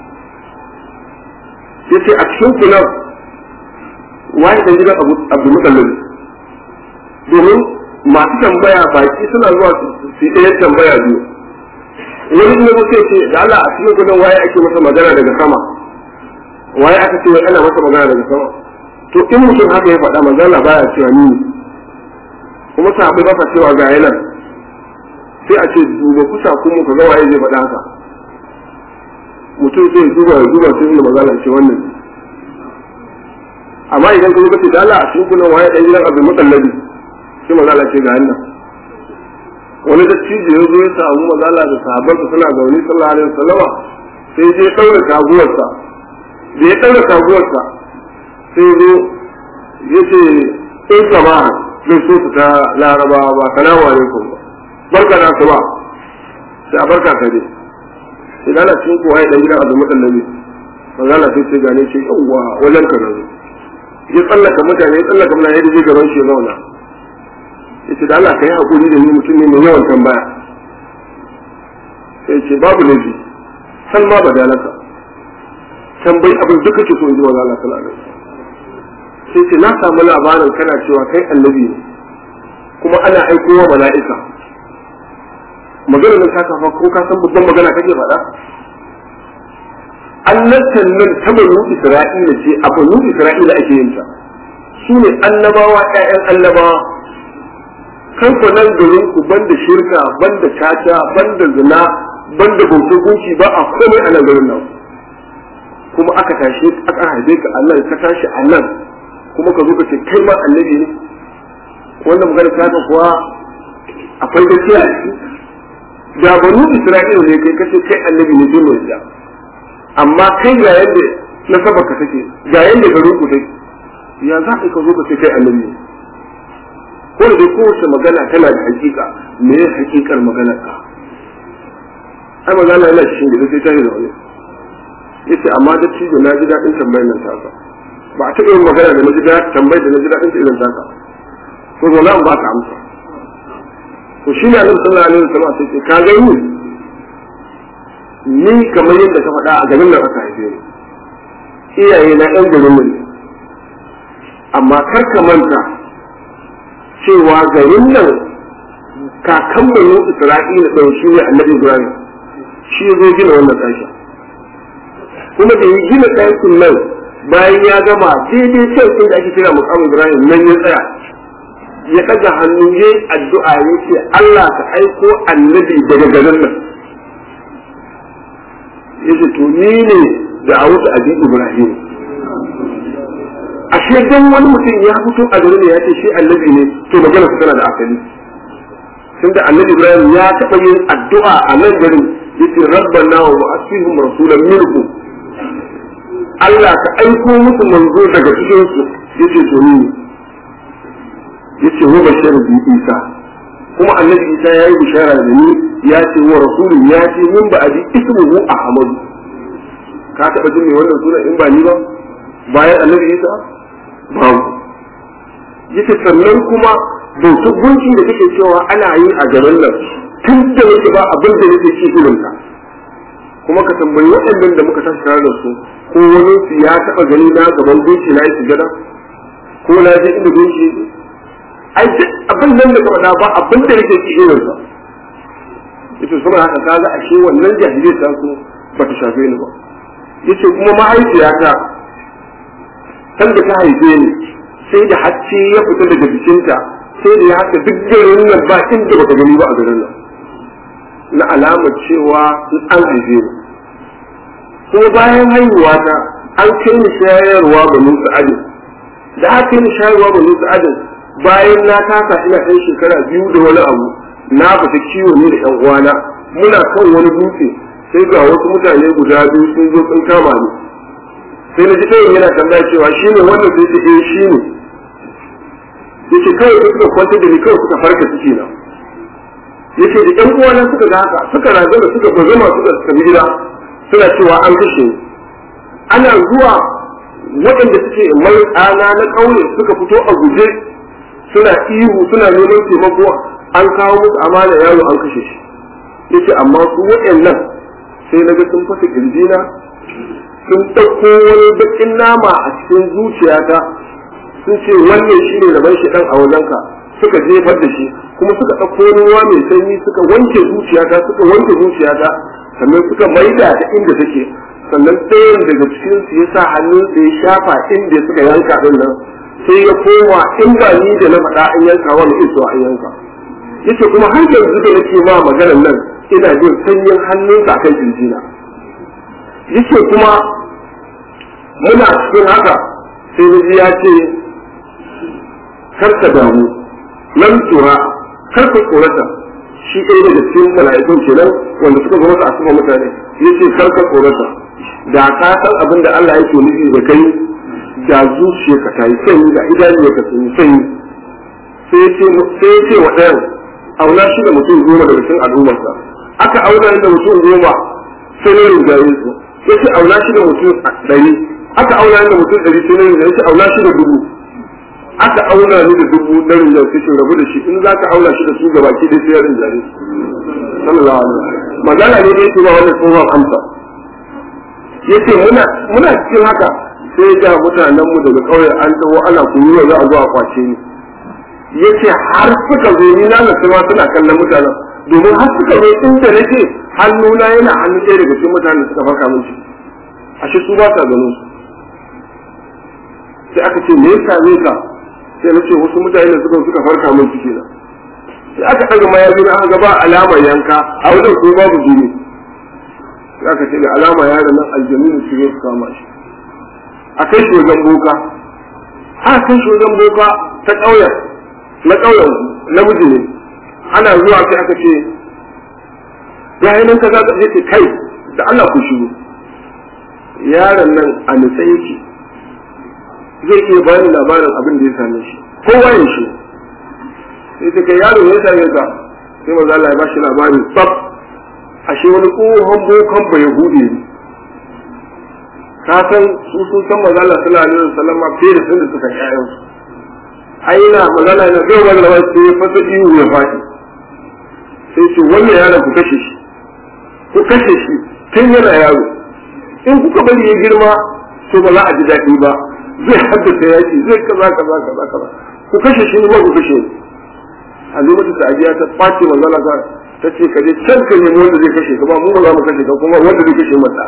yace a cikin kunan waye dan gidan Abu Abdul Muttalib domin masu tambaya baki suna zuwa su yi ɗayan tambaya biyu wani ne ko sai ce da Allah a cikin kunan waye ake masa magana daga sama waye aka ce wai ana masa magana daga sama to in mutum haka ya faɗa manzo Allah baya cewa ni kuma sahabbai ba sa cewa ga yanan sai a ce duba kusa kuma ka ga waye zai faɗa haka mutum sai ya duba ya duba sai ya magana ce wannan amma idan ka zo da Allah a cikin kunan waye dan gidan Abdul Mutallabi sai manzo Allah ce ga yanan wani da cije ya zo ya samu manzo Allah da sahabbansa suna zaune sallallahu alaihi wasallama sai ya daura taguwarsa da ya daura taguwarsa sai zo ya ce in kama zai so su ta laraba ba salamu alaikum ba barka da su ba sai a barka ka dai idan ana cikin kowa ya dan gidan abu mutallabi manzala sai ce gane ce yawwa wajen ka nan ya tsallaka mutane ya tsallaka mutane ya je gaban shi ya zauna ya ce da Allah ka yi haƙuri da ni mutum ne mai yawan tambaya sai ce babu laifi san ma ba dalaka tambayi abin duka ke so in ji wa Allah sallallahu alaihi wasallam sai ce na samu labarin kana cewa kai annabi ne kuma ana aikowa mala'ika magana nan ta kafa ko ka san babban magana kake faɗa annabtan nan ta banu isra'ila ce a banu isra'ila ake yin ta su ne annabawa ƴaƴan annabawa kan ku nan garin ku banda shirka banda caca banda zina banda bautar gunki ba a komai a nan garin nan kuma aka tashi aka haife ka a nan ka tashi a nan kuma ka zo ka ce kai ma annabi ne wannan magana ta ka kuwa akwai gaskiya a ciki da banu isra'ila ne kai kace kai annabi ne dole ya amma kai ga yadda na saba ka take ga yadda garin ku take ya za ka ka zo ka ce kai annabi ne ko da dai kowace magana tana da hakika me ya hakikar maganar ka ai magana yana cikin gida sai ta yi da wani yace amma da cijo na ji daɗin tambayar nan ta ba a taɓa yin magana da na ji daɗin tambayar da na ji daɗin ta irin taka to zo na ba ka amsa to shi ne annabi sallallahu alaihi wasallam sai ce ka ga ni ni kamar yadda ka faɗa a garin nan aka haife ni iyaye na ɗan garin mu ne amma kar ka manta cewa garin nan kakan banu Isra'ila ɗan shi ne annabi Ibrahim shi ya zo gina wannan ɗakin kuma da ya gina ɗakin nan bayan ya gama daidai can sai da ake kira mukamin Ibrahim nan ya tsaya ya ɗaga hannu ya yi addu'a ya ce Allah ka aiko annabi daga garin nan ya ce to ni ne da a wasu abi Ibrahim ashe dan wani mutum ya fito a garin ya ce shi annabi ne to magana su tana da asali tunda annabi Ibrahim ya taɓa yin addu'a a nan garin yace rabbana wa asfihum rasulan minkum Allah ka aiko musu manzo daga cikin su yace to ni yace wa bashar bi Isa kuma annabi Isa yayi bishara da ni ya ce wa rasulun ya ce min ba abi ismuhu Ahmad ka taba jin me wannan sunan in ba ni ba bayan annabi Isa babu yace sannan kuma bautar gunki da kake cewa ana yi a garin nan tun da nake ba abin da nake ci irin ka kuma ka tambayi waɗannan da muka tashi tare da su ko wani su ya taɓa gani na gaban gunki na yi sujada ko na je inda gunki ai duk abin nan da ka faɗa ba abin da nake ci irin sa yace saboda haka kaga ashe wannan jahiliyar ta su ba ta shafe ni ba yace kuma mahaifiyata san da ta haife ni sai da hacce ya fita daga jikinta sai da ya haka duk garin nan ba inda baka gani ba a garin nan na alamar cewa an haife ni kuma bayan haihuwa ta an kai ni shayarwa ga Musa Ali da aka yi shayarwa ba nusu adin bayan na kasa ina ɗan shekara biyu da wani abu na fita kiwo ne da ƴan uwana muna kan wani dutse sai ga wasu mutane guda biyu sun zo sun kama ni sai na ji ɗayan yana tambaya cewa shi ne wannan sai ce eh shi ne yace kawai sai suka kwanta da ni kawai suka farka ciki na yace da ƴan uwana suka ga haka suka razana suka bazama suka tafi gida suna cewa an kashe ni ana zuwa waɗanda suke mai ɗana na ƙauye suka fito a guje suna ihu suna neman taimako an kawo musu amana yaro an kashe shi yace amma su waɗannan sai na ga sun fasa kirjina sun ɗauko wani baƙin nama a cikin zuciyata sun ce wannan shi ne rabon shi ɗan a wajenka suka jefar da shi kuma suka ɗauko wani ruwa mai sanyi suka wanke zuciyata suka wanke zuciyata sannan suka maida ta inda take sannan ɗayan daga cikin su ya sa hannunsa ya shafa inda suka yanka ɗin nan sai ya koma in ba ni da na faɗa an yanka wani iso an yanka yace kuma har yanzu da nake ma maganar nan ina jin sanyin hannunsa akan jinjina yace kuma muna cikin haka sai da ya ce karka damu lam tura karka tsorata shi ɗaya daga cikin mala'ikun kenan wanda suka zama a kuma mutane yace karka tsorata da ka san abin da Allah yake nufi da kai da zuciyarka ta yi sanyi da idanunka sun yi sanyi sai ya ce wa ɗayan auna shi da mutum goma daga cikin al'ummarsa aka auna da mutum goma sai na rinjaye su ya ce auna shi da mutum ɗari aka auna da mutum ɗari sai na rinjaye ya ce auna shi da dubu aka auna ni da dubu na rinjaye sai ce rabu da shi in za ka auna shi da su gaba ki dai sai ya rinjaye sallallahu alaihi wasallam magana ne da yake ba wannan tsohon amsa yace muna muna cikin haka sai ga mutanen mu daga ƙauye an taho ana kuyi za a zo a kwace ni yace har suka zo ni na nasu ma suna kallon mutanen domin har suka zo inda nake hannuna yana hannun ɗaya daga cikin mutanen suka farka min ciki ashe su ba sa ganin su sai aka ce me yasa ne ka sai na ce wasu mutane da suka suka farka min ciki na sai aka ɗaga mayafi na aka ba alamar yanka a wajen ko babu jini sai aka ce da alama yaron nan aljanu ne su zo su kama shi a kai shi wajen boka a kai shi wajen boka ta ƙauyen na ƙauyen namiji ne ana zuwa sai aka ce ya yi nan ka za ka ce kai da Allah ku shigo yaron nan a nutsa yake zai iya bani labarin abin da ya same shi kowa ya shi sai ta kai yaro ya same ka sai maza Allah ya ba shi labarin tsaf ashe wani tsohon bokan bai hude ne ka san su sun san maza Allah sallallahu alaihi wasallam fiye da sun da suka ƴaƴan su ai na magana na zai wani lawa sai ya fasa ihu ya faɗi sai ce wannan yaron ku kashe shi ku kashe shi tun yana yaro in kuka bari ya girma to ba za a ji daɗi ba zai haddasa yaki zai kaza kaza kaza kaza ku kashe shi ne ba ku kashe a lokacin da ajiya ta ɓace manzala ta ta ce ka je can ka nemi wanda zai kashe ka ba mu ba za mu kashe ka kuma wanda zai kashe mata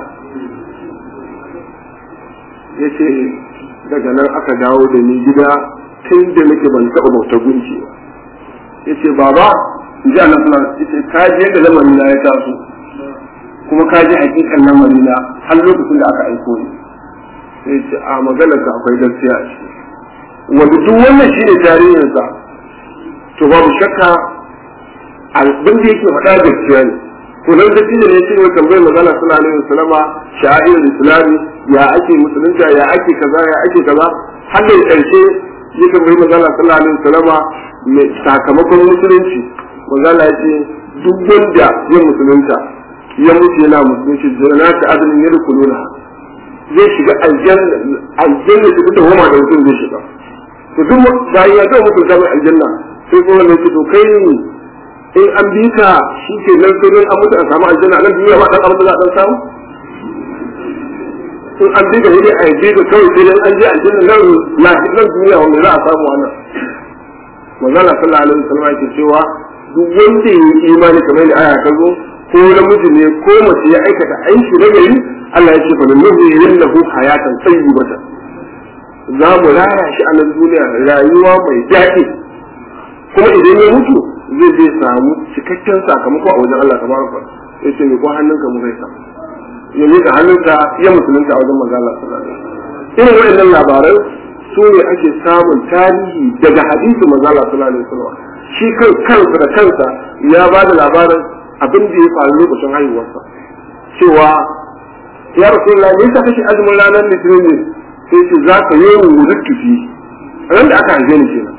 ya ce daga nan aka dawo da ni gida tun da nake ban taɓa bauta gunki ba ya ce baba in ji Allah suna ya ce ka ji yadda lamarin na ya taso kuma ka ji hakikan lamarin na har lokacin da aka aiko ni sai ce a maganar ka akwai gaskiya a ciki wanda duk wannan shi ne tarihinsa to babu shakka abin da yake faɗa gaskiya ne to nan da ne shi ne tambayar magana suna alaihi wasallama sha'ir islami ya ake musulunta ya ake kaza ya ake kaza har da karshe ya tambayi magana sallallahu alaihi wasallama mai sakamakon musulunci magana ya ce duk wanda ya musulunta ya mutu yana musulunci zana ta adalin ya rukununa zai shiga aljanna aljanna ta fita homa da mutum zai shiga to duk bayan ya ga mutum ta aljanna sai kuma ne to kai in an bi ka shi ke nan sai an mutu a samu aljanna nan duniya ba dan abin da za a dan samu in an bi ka hidi a bi ka kawai sai an je aljanna nan nan duniya wanda za a samu wannan manzala sallallahu alaihi wasallam yake cewa duk wanda ya yi imani kamar da aya ta zo ko namiji ne ko mace ya aikata aiki na gari Allah ya ce fa nuhu yallahu hayatan tayyibatan za mu raya shi a nan duniya rayuwa mai daɗi kuma idan ya mutu zai zai samu cikakken sakamako a wajen Allah tabaraka ya ce ko hannunka mu zai samu ya miƙa hannunka ya musulunta a wajen manzo Allah sallallahu alaihi wasallam irin waɗannan labaran su ne ake samun tarihi daga hadisi manzo Allah sallallahu alaihi wasallam shi kan kansa da kansa ya ba da labarin abin da ya faru lokacin haihuwarsa cewa ya rasulullah me yasa kake azumin ranar litinin ne sai ce za ka yi wuluttu fi ran da aka haife ni kenan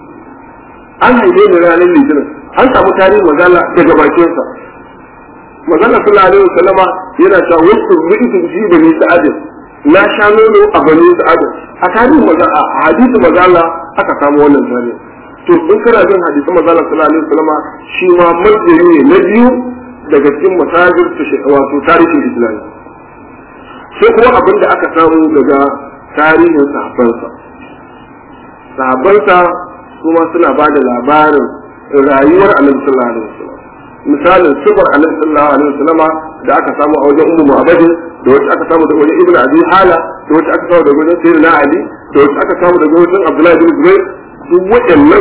an haife ni ranar litinin an samu tarihin magana daga bakinsa magana sallallahu alaihi wasallama yana cewa wasu rubutu fi bani sa'adin na sha nono a bani sa'adin a tarihin magana a hadisin magana aka samu wannan tarihin to in kana jin hadisin magana sallallahu alaihi wasallama shi ma marjani ne na biyu daga cikin masajir wato tarihin islami sai kuma abin da aka samu daga tarihin sahabbansa sahabbansa kuma suna ba da labarin rayuwar annabi sallallahu alaihi wasallam misalin sifar annabi sallallahu alaihi wasallama da aka samu a wajen ummu mu'abadin da wacce aka samu daga wajen ibnu abi hala da wacce aka samu daga wajen sayyidina ali da wacce aka samu daga wajen abdullahi bin zubair duk waɗannan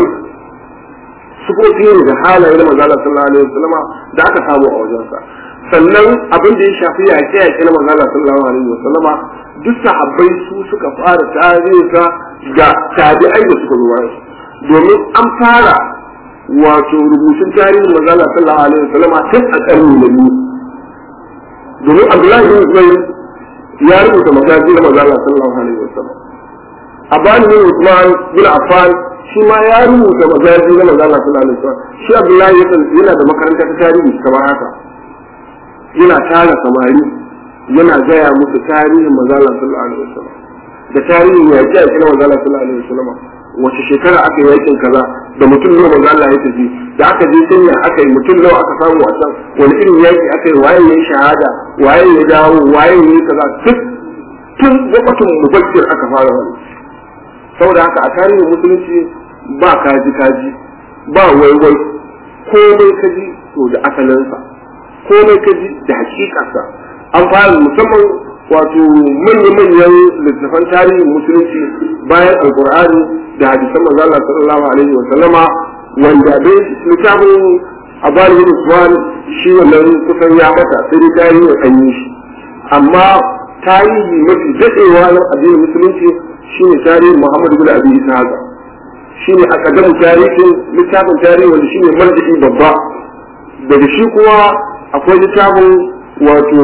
sifofi ne da halaye na manzo Allah sallallahu alaihi wasallama da aka samu a wajensa sannan abin da ya shafi yaƙe yaƙe na manzo Allah sallallahu alaihi wasallama duk sahabbai su suka fara tarihinsa ga tabi'ai da suka zuwa domin an fara wato rubutun tarihin manzo Allah sallallahu alaihi wasallama tun a ƙarni na biyu domin Abdullahi bin Zubair ya rubuta magazi na manzo Allah sallallahu alaihi wasallam Abani bin Usman bin Affan shi ma ya rubuta magazi na manzo Allah sallallahu alaihi wasallam shi Abdullahi yana da makaranta ta tarihi kamar haka yana tara samari yana gaya musu tarihin manzala sallallahu alaihi wasallam da tarihin yaƙi a cikin manzala sallallahu alaihi wasallam wace shekara aka yi yakin kaza da mutum nawa manzala ya tafi da aka je sanya aka yi mutum nawa aka samu a can wani irin yaƙi aka yi waye ya shahada waye ya dawo waye ya kaza duk tun lokacin mubakkir aka fara wani saboda haka a tarihin musulunci ba kaji kaji ba waiwai komai kaji to da asalinsa komai ka ji da hakikarsa an fara musamman wato manya-manyan littattafan tarihin musulunci bayan alkur'ani da hadisan manzo Allah sallallahu alaihi wa sallama wanda dai littafin abal bin usman shi wannan kusan ya mata sai dai tarihi an yi shi amma tarihi mafi dadewa na addinin musulunci shine tarihin Muhammad bin Abi Ishaq shine akadamu tarihin littafin tarihi wanda shine marji'i babba daga shi kuma akwai littafin wato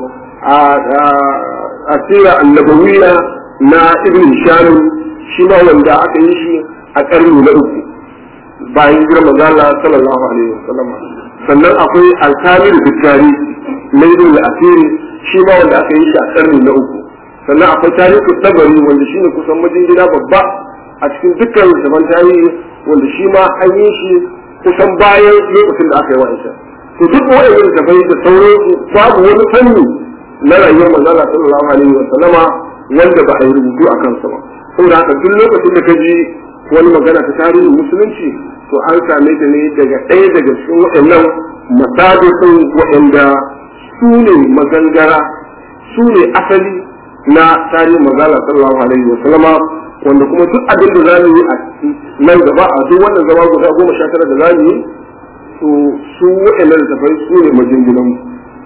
a tsira annabawiya na ibn hisham shi ma wanda aka yi shi a ƙarni na uku bayan girma zala sallallahu alaihi wasallam sannan akwai alkamir bukari na ibn al-asiri shi ma wanda aka yi shi a ƙarni na uku sannan akwai tarihi tabari wanda shine kusan majingina babba a cikin dukkan zaman tarihi wanda shi ma an yi shi kusan bayan lokacin da aka yi wa'ancan to duk wa'annan tafai da sauransu babu wani fanni na rayuwar manzala sallallahu alaihi wa sallama wanda ba a yi rubutu a kansa ba saboda haka duk lokacin da ka ji wani magana ta tarihin musulunci to an same ta ne daga ɗaya daga cikin waɗannan masadisin waɗanda su ne magangara su ne asali na tarihin manzala sallallahu alaihi wa sallama wanda kuma duk abin da za mu yi a nan gaba a duk wannan zama guda goma sha tara da za mu yi to su waɗannan tafai su ne majinginan mu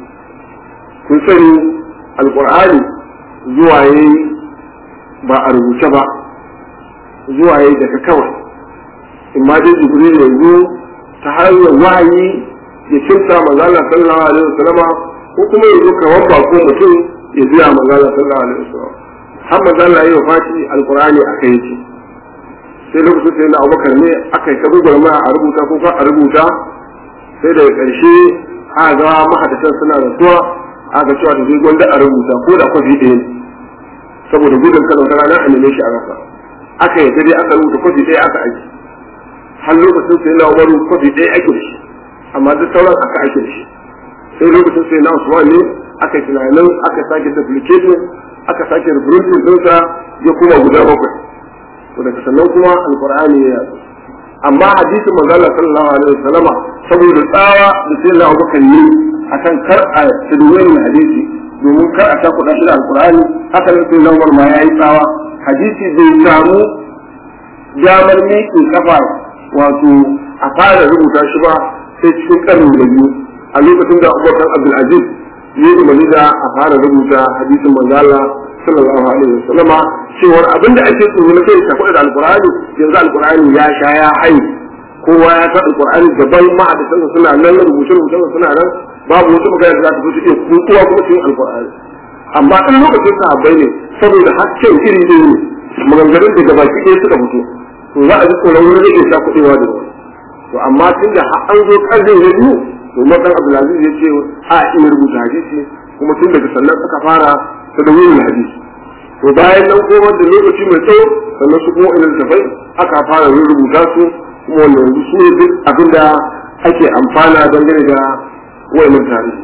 kun sani alƙur'ani zuwa yayi ba a rubuce ba zuwa yayi daga kawai in ma dai jibril ya zo ta hanyar wahayi ya kimsa manzala sallallahu alaihi wasallama ko kuma ya zo kamar bako mutum ya biya manzala sallallahu alaihi wasallam har manzala ya yi fashi alƙur'ani a kai yake sai lokacin sai na abubakar ne aka yi kabu gwarma a rubuta ko ka a rubuta sai daga ƙarshe a ga mahadatan suna rasuwa aka cewa da zai gwanda a rubuta ko da kwafi ɗaya ne saboda gudun kada wata rana a neme shi a rasa aka yi dai aka rubuta kwafi ɗaya aka aiki har lokacin sai na umaru kwafi ɗaya ake da shi amma duk sauran aka aiki da shi sai lokacin sai na usman ne aka yi tunanin aka sake duplicating aka sake reprinting ɗinsa ya kuma guda bakwai to daga sannan kuma alqur'ani ya yazo amma hadisin manzala sallallahu alaihi wasallama saboda tsawa da sai Allah Abubakar yi akan kar a tadwini hadisi domin kar a takuɗa shi da alqur'ani haka ne sai Allah ma yayi tsawa hadisi bai samu damar miƙe kafa wato a fara rubuta shi ba sai cikin karni da biyu a lokacin da Abubakar Abdul Aziz ya yi umarni da a fara rubuta hadisin manzala sallallahu alaihi wasallam cewar abinda ake tsoro na kai ta da alqur'ani yanzu alqur'ani ya sha ya hai kowa ya san alqur'ani gaban ma'adatan suna nan rubuce rubuce suna nan babu wata magana da za ta zo ta iya kutuwa kuma cikin alqur'ani amma in lokacin sahabbai ne saboda hakkin iri ɗaya ne maganganun daga baki ɗaya suka fito to za a ji tsoron wani rage sha kuɗewa da wani to amma tun da an zo ƙarfin na biyu to madan abdulaziz ya ce a iya rubuta hadisi kuma tun daga sannan suka fara ta da wurin hadisi to bayan nan kuma da lokaci mai tsawo sannan su kuma ilin tafai aka fara rubuta su kuma wanda yanzu su ne duk abin da ake amfana dangane da wayannan tarihi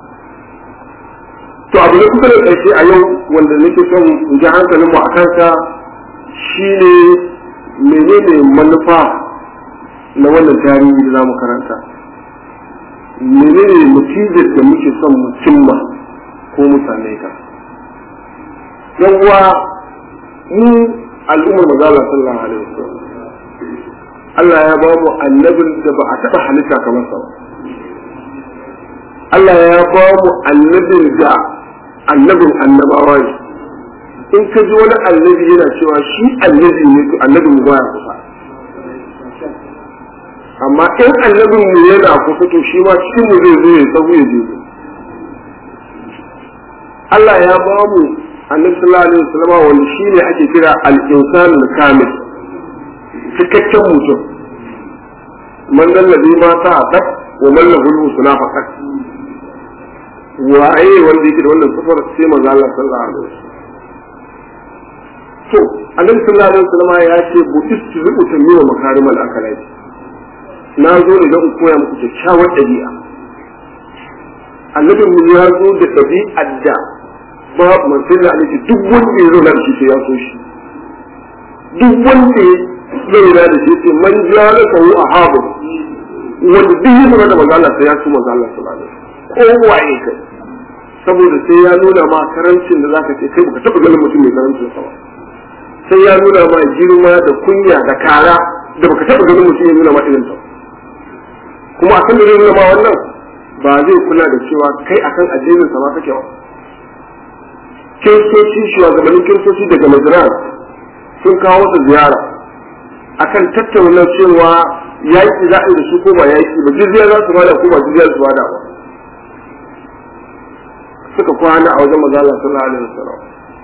to abu da kusa da ƙarshe a yau wanda nake son in ji hankalinmu a kansa shine menene manufa na wannan tarihi da za mu karanta menene natijar da muke son mu cimma ko mu same ta yan uwa mu al'ummar mazala sallallahu alaihi wasallam Allah ya ba mu annabin da ba a taɓa halitta kamar sa Allah ya ba mu annabin da annabin annabawa ne in ka ji wani annabi yana cewa shi annabi ne to annabin mu baya kusa amma in annabin mu yana kusa to shi ma cikin mu zai zo ya tsawo ya je Allah ya ba mu annabi sallallahu alaihi wasallam wanda shine ake kira al-insan kamil cikakken mutum man dallabi ma ta adab wa man lahu husna faqat waye wanda yake da wannan sifar sai manzo Allah sallallahu alaihi wasallam to annabi sallallahu alaihi wasallam ya ce bu istizu tamimu makarimal akalai na zo ne don koya muku kyakkyawar ɗabi'a annabi mu ya zo da ɗabi'ar da ba manzon da alaihi duk wanda ya zo da shi sai ya so shi duk wanda ya zo da shi sai man jala ka a habu wanda duk ya zo da manzo Allah sai ya so manzo Allah sallallahu alaihi wasallam ko waye kai saboda sai ya nuna ma karancin da zaka ce kai baka taba ganin mutum mai karancin sa ba sai ya nuna ma girma da kunya da kara da baka taba ganin mutum ya nuna ma irin ta kuma akan da zai nuna ma wannan ba zai kula da cewa kai akan addinin sa ma kake ba kiristoci shugabannin kiristoci daga Madrid sun kawo su ziyara akan tattauna cewa yaƙi za a yi da su ko ba yaƙi ba jizya za su bada ko ba jizya su bada ba suka kwana a wajen maza Allah sallallahu alaihi wasallam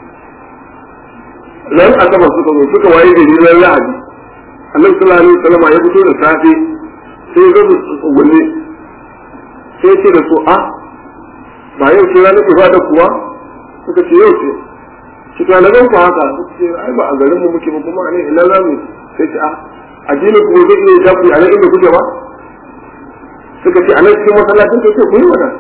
nan asabar suka zo suka waye da ran lahadi annabi sallallahu alaihi wasallam ya fito da safe sai ya zo tsugunne sai ce da su a ba yau ce ranar ibada kuwa suka ce yau ce shi ta na ganku haka suka ce ai ba a garin mu muke ba kuma a ne ina za mu sai ce a addinin ku zai iya jafi a nan inda kuke ba suka ce a nan cikin masallacin ka ce ku yi wannan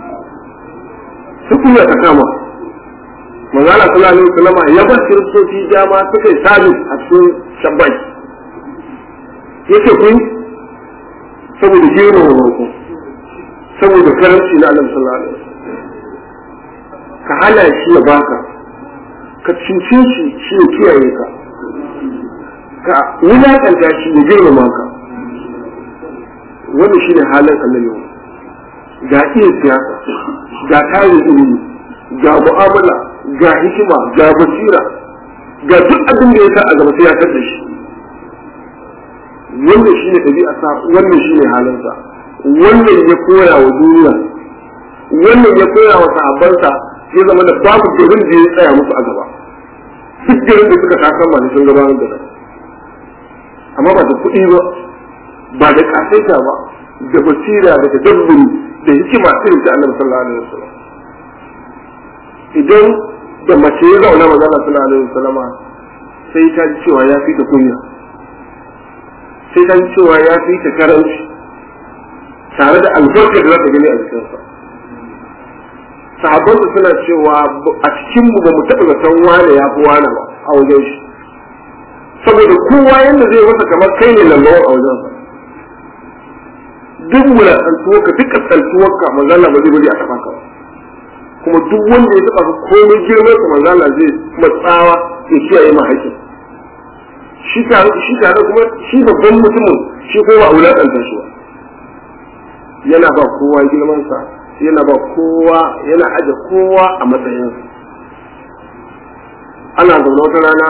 sai kunya ta kama manzala sallallahu alaihi wasallam ya bar kiristoci dama suka yi sabis a cikin shabbai yace kun saboda girman roƙo saboda karanci na annabi sallallahu alaihi wasallam ka hana shi ya baka ka cince shi shi ya kiyaye ka ka wulaƙanta shi ya girmama ka wannan shine halin annabi ga iya siyasa ga tarin ilimi ga mu'amala ga hikima ga basira ga duk abin da ya sa a gaba sai ya da shi wannan shine ɗabi'a sa wannan shine halinsa wannan ya koya wa duniya wannan ya koya wa sahabbansa ya zama da babu garin da ya tsaya musu a gaba duk garin da suka tasan ma sun gabatar da amma ba da kuɗi ba ba da ƙasaita ba da basira da tadabburi da hikima irin ta annabi sallallahu alaihi wasallam idan da mace ya zauna maza Allah sallallahu alaihi wasallam sai ta ji cewa ya fi ta kunya sai ta ji cewa ya fi ta karanci tare da albarka da za ta gani a jikinsa sahabban su suna cewa a cikin mu ba mu taɓa zaton wane ya fi wane ba a wajen shi saboda kowa yanda zai masa kamar kai ne lambawa a wajen sa duk wulaƙantuwarka duk ƙasƙantuwarka manzala ba zai bari a taɓa ka ba kuma duk wanda ya taɓa ka komai girman ka manzala zai matsawa ya kiyaye ma haƙƙin shi tare shi tare kuma shi babban mutumin shi ko ba a wulaƙanta shi ba yana ba kowa girman sa yana ba kowa yana aje kowa a matsayinsa ana zaune wata rana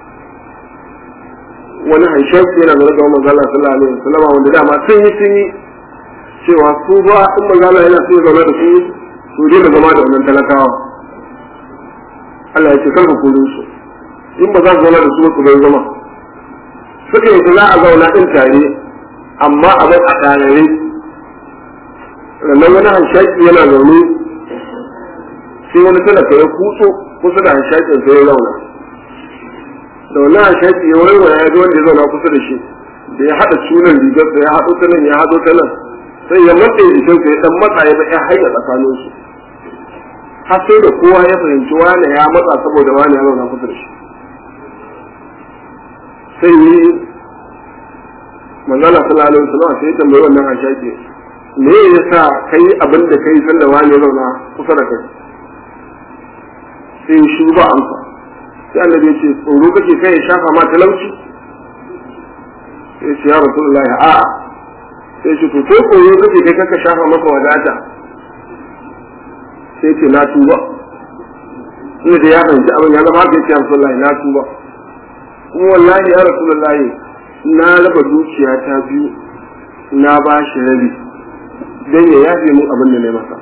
wani haishafi yana zaune da manzo Allah sallallahu alaihi wasallam wanda dama sun yi sun yi cewa su ba in manzo Allah yana so ya zaune da su su je da zama da wannan talakawa Allah ya ce kar ku kore su in ba za su zauna da su su bai zama suka yi za a zauna din tare amma a bai a tarare sannan wani hanshaki yana zaune sai wani talaka ya kutso kusa da hanshakin sai ya zauna da wannan hanshaki ya wani ya ji wanda ya zauna kusa da shi da ya haɗa sunan rigarsa ya haɗo ta nan ya haɗo ta nan sai ya matsa jikinsa ya ɗan matsa ya ya hanya tsakaninsu har sai da kowa ya fahimci wane ya matsa saboda wane ya zauna kusa da shi sai yi manzana sallallahu alaihi wasallam sai ya tambayi wannan hanshaki me ya sa kai abin da kai sanda wani zauna kusa da kai sai shi ba amsa sai annabi ya ce tsoro kake kai ya shafa ma talauci sai ce ya rasulullah a sai ce to ko tsoro kake kai kaka shafa maka wadata sai ce na tuba ina da ya fahimci abin ya zama haka ya ce rasulullah na tuba kuma wallahi ya rasulullah na raba dukiya ta biyu na ba shi rabi don ya yafe mun abin da na masa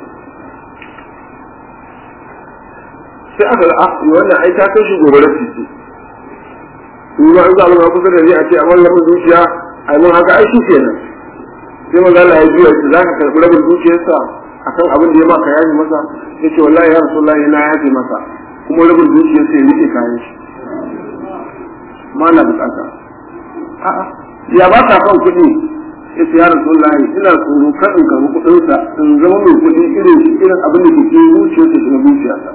sai aka ga ah wannan ai ta kai shi gobe da titi in ma an zaɓa ma kusa da ni a ce a wannan rabin dukiya ai mun haka ai shi kenan sai maza Allah ya juya shi za ka karɓi rabin dukiyarsa akan abin da ya maka yafe masa ya ce wallahi ya rasulullahi na yafe masa kuma rabin dukiyarsa ya rike kayan shi ma na bukata a'a ya ba ka kan kuɗi ya ce ya rasulullahi ina tsoro kan in karɓi kuɗinsa in zama mai kuɗi irin shi irin abin da ke cikin zuciyarsa shi na zuciyarsa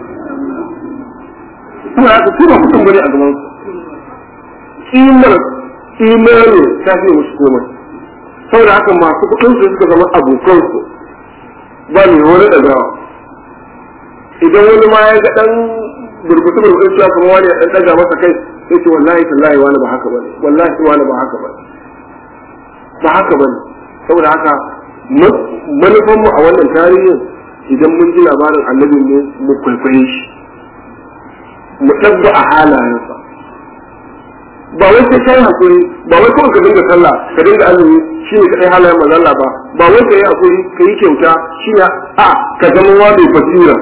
kuma haka su ba mutum bane a gaban su kimar imani ta fi musu komai saboda haka masu kuɗin su suka zama abokan su ba ne wani ɗagawa idan wani ma ya ga ɗan burbutu burbutu cewa kuma wani ya ɗan ɗaga masa kai sai ce wallahi tallahi wani ba haka bane wallahi wani ba haka bane ba haka bane saboda haka manufan mu a wannan tarihin idan mun ji labarin annabi mu mu kwaikwaye shi mu tabba a halayensa ba wai sai kai hakuri ba wai kawai ka dinga sallah ka dinga azumi shi ne kadai halayen manzon Allah ba ba wai ka yi hakuri ka yi kyauta shi ne a ka zama wani basira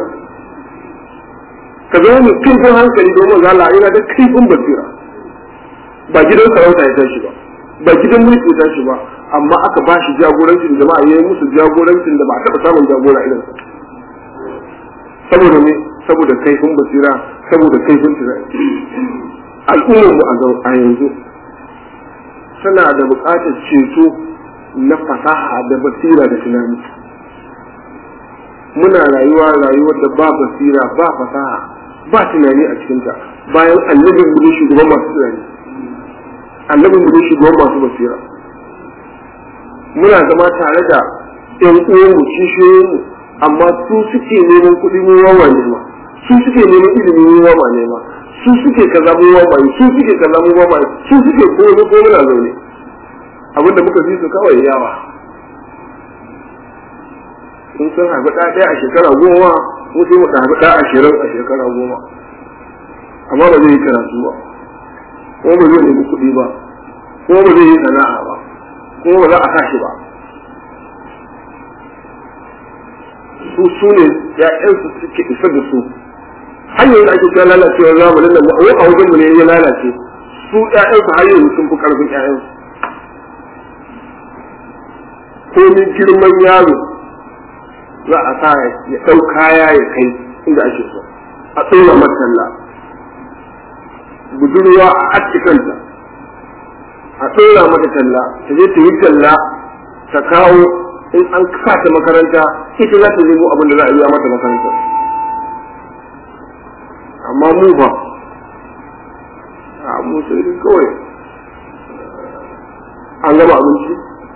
ka zama mai kaifin hankali domin manzon Allah yana da kaifin basira ba gidan sarauta ya tashi ba ba gidan mulki ya tashi ba amma aka ba shi jagorancin jama'a ya yi musu jagorancin da ba a taɓa samun jagora irin saboda ne saboda kaifin basira saboda kaifin tunani al'ummar mu a yanzu suna da buƙatar ceto na fasaha da basira da tunani muna rayuwa rayuwar da ba basira ba fasaha ba tunani a cikinta bayan annabin mu ne shugaban masu tunani annabin mu ne shugaban masu basira muna zama tare da ƴan uwanmu kishiyoyinmu amma su suke neman kuɗi mu wawa nema su suke neman ilimi mu wawa nema su suke kaza mu wawa su suke kaza mu wawa su suke komai ko muna zaune abinda muka fi su kawai yawa sun san haifi ɗa ɗaya a shekara goma mu sai mu haifi ɗa ashirin a shekara goma amma ba zai yi karatu ba ko ba zai nemi kuɗi ba ko ba zai yi sana'a ba ko ba za a sa shi ba su su ne ‘ya'yansu suke isa da su hanyar da ake cewa lalacewar zamanin nan a wajen mu ne ya lalace su ‘ya'yansu har yanzu sun fi ƙarfin ‘ya'yansu komin girman yaro za a sa ya ɗau kaya ya kai inda ake so a tsora matalla budurwa a attikanta a tsora mata talla ta je ta yi talla ta kawo in an sa ta makaranta ita za ta nemo abin da za a biya mata makaranta amma mu ba a mu sai kawai an gama abinci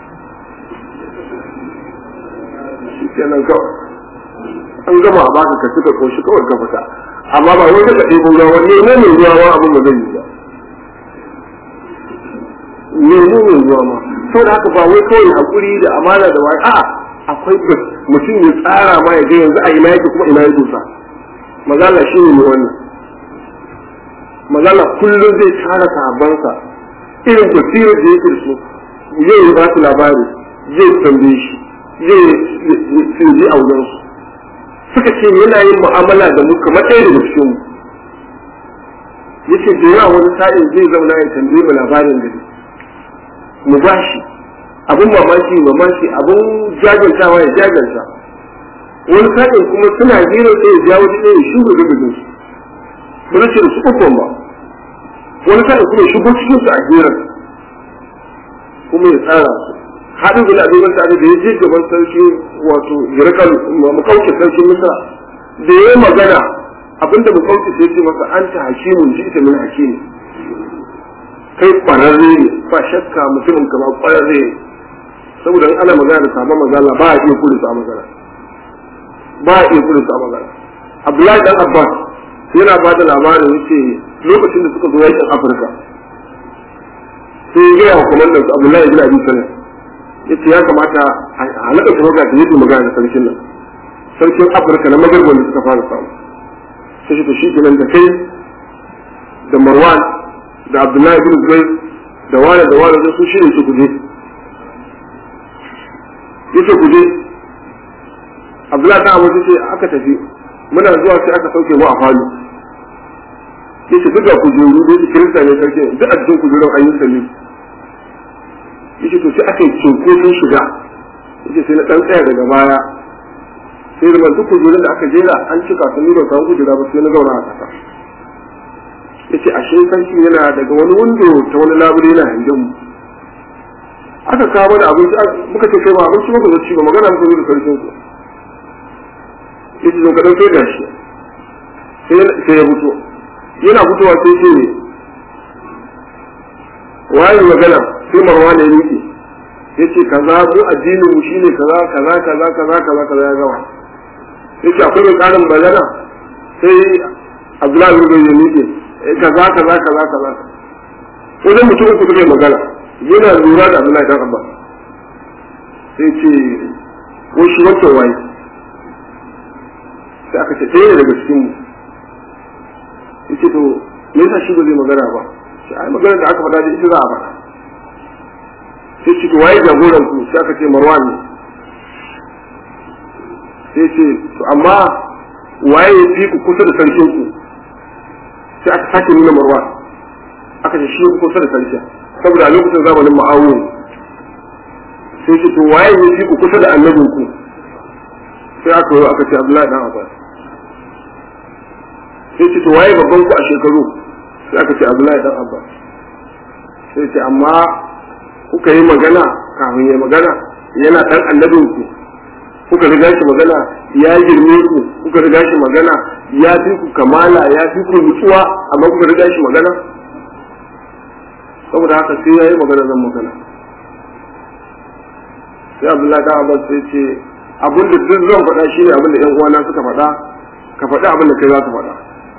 shi kenan kawai an gama a baka ka cika koshi kawai ka fita amma ba wai ka ɗebo ruwa wani ne mai ruwa ma abin ba zai yi ba ne ne mai ruwa ma sau da haka ba wai kawai hakuri da amana da wai a'a akwai mutum ya tsara ma ya ga yanzu a ina yake kuma ina ya dosa magana shi ne wannan magana kullum zai tara sahabbansa irin basirar da yake da su zai ba su labari zai tambaye shi zai ji a wurinsu suka ce yana yin mu'amala da mu kamar ɗaya daga cikin mu yace da yawa wani sa'in zai zauna ya tambaye mu labarin gari mu ba shi abin mamaki mamaki abin jajantawa ya jajanta wani sa'in kuma suna jira sai ya jawo shi ɗaya shugo da gudun su ba zai ce da su ukun ba wani sa'in kuma ya shigo cikin su a jira kuma ya tsara su haɗin bin abin wanda da ya je gaban sarki wato jirakal makauce sarki misra da ya yi magana abinda makauce sai ce masa an ta hakimun ji ita min hakimi kai kwararre ne ba shakka mutumin ka ba kwararre ne saboda in ana magana da sabon magana ba a iya kudu sa magana ba a iya kudu sa magana abdullahi dan abbas yana ba da labarin yace lokacin da suka zo yakin afirka sai ya gaya wa kwamandan su abdullahi bin abi salam yace ya kamata a naɗa tawaga da yadda magana da sarkin nan sarkin afirka na magarba da suka fara samu sai shi to shi kenan da kai da marwan da abdullahi bin zubair da wani da wani da su shirin su kuje yace kuje abdullahi ta abu ce aka tafi muna zuwa sai aka sauke mu a falo yace duk da kujeru da yake kirista ne sarki duk a cikin kujerun an yi sami yace to sai aka yi cinko sun shiga yace sai na dan tsaya daga baya sai da duk kujerun da aka jera an cika sun nuna kan kujera ba sai na zauna a ƙasa yace ashe sarki yana daga wani windo ta wani labule yana hangen mu aka kawo mana abinci muka ce kai ba abinci muka zo ci ba magana muka zo da sarkin ku yace zo ka dauke da shi sai ya fito yana fitowa sai ce ne waye magana sai marwa ne yake yace kaza mu addinin mu shine kaza kaza kaza kaza kaza kaza ya gama yace akwai mai karin magana sai Abdullahi bin Bayyin yake kaza kaza kaza kaza wajen mutum uku suka yi magana yana lura da Abdullahi dan Abba sai ce ko shi wancan waye sai aka ce ɗaya daga cikin mu yace to me yasa shi ba zai magana ba sai ai magana da aka faɗa da ita za a faɗa sai ce to waye jagoran ku sai aka ce Marwan ne sai ce to amma waye ya fi ku kusa da sarkin ku sai aka sake nuna Marwan aka ce shi ya kusa da sarkin saboda a lokacin zamanin ma'awu sai ce to waye ya fi ku kusa da annabin ku sai aka yi aka ce Abdullahi dan Abbas sai ce to waye babban ku a shekaru sai aka ce Abdullahi dan Abbas sai ce amma kuka yi magana kafin ya magana yana dan annabin ku kuka riga shi magana ya girme ku kuka riga shi magana ya fi ku kamala ya fi ku nutsuwa amma kuka riga shi magana saboda haka sai ya yi magana zan magana sai Abdullahi dan Abbas sai ce abin da duk zan faɗa shi ne abin da 'yan uwana suka faɗa ka faɗi abin da kai za ka faɗa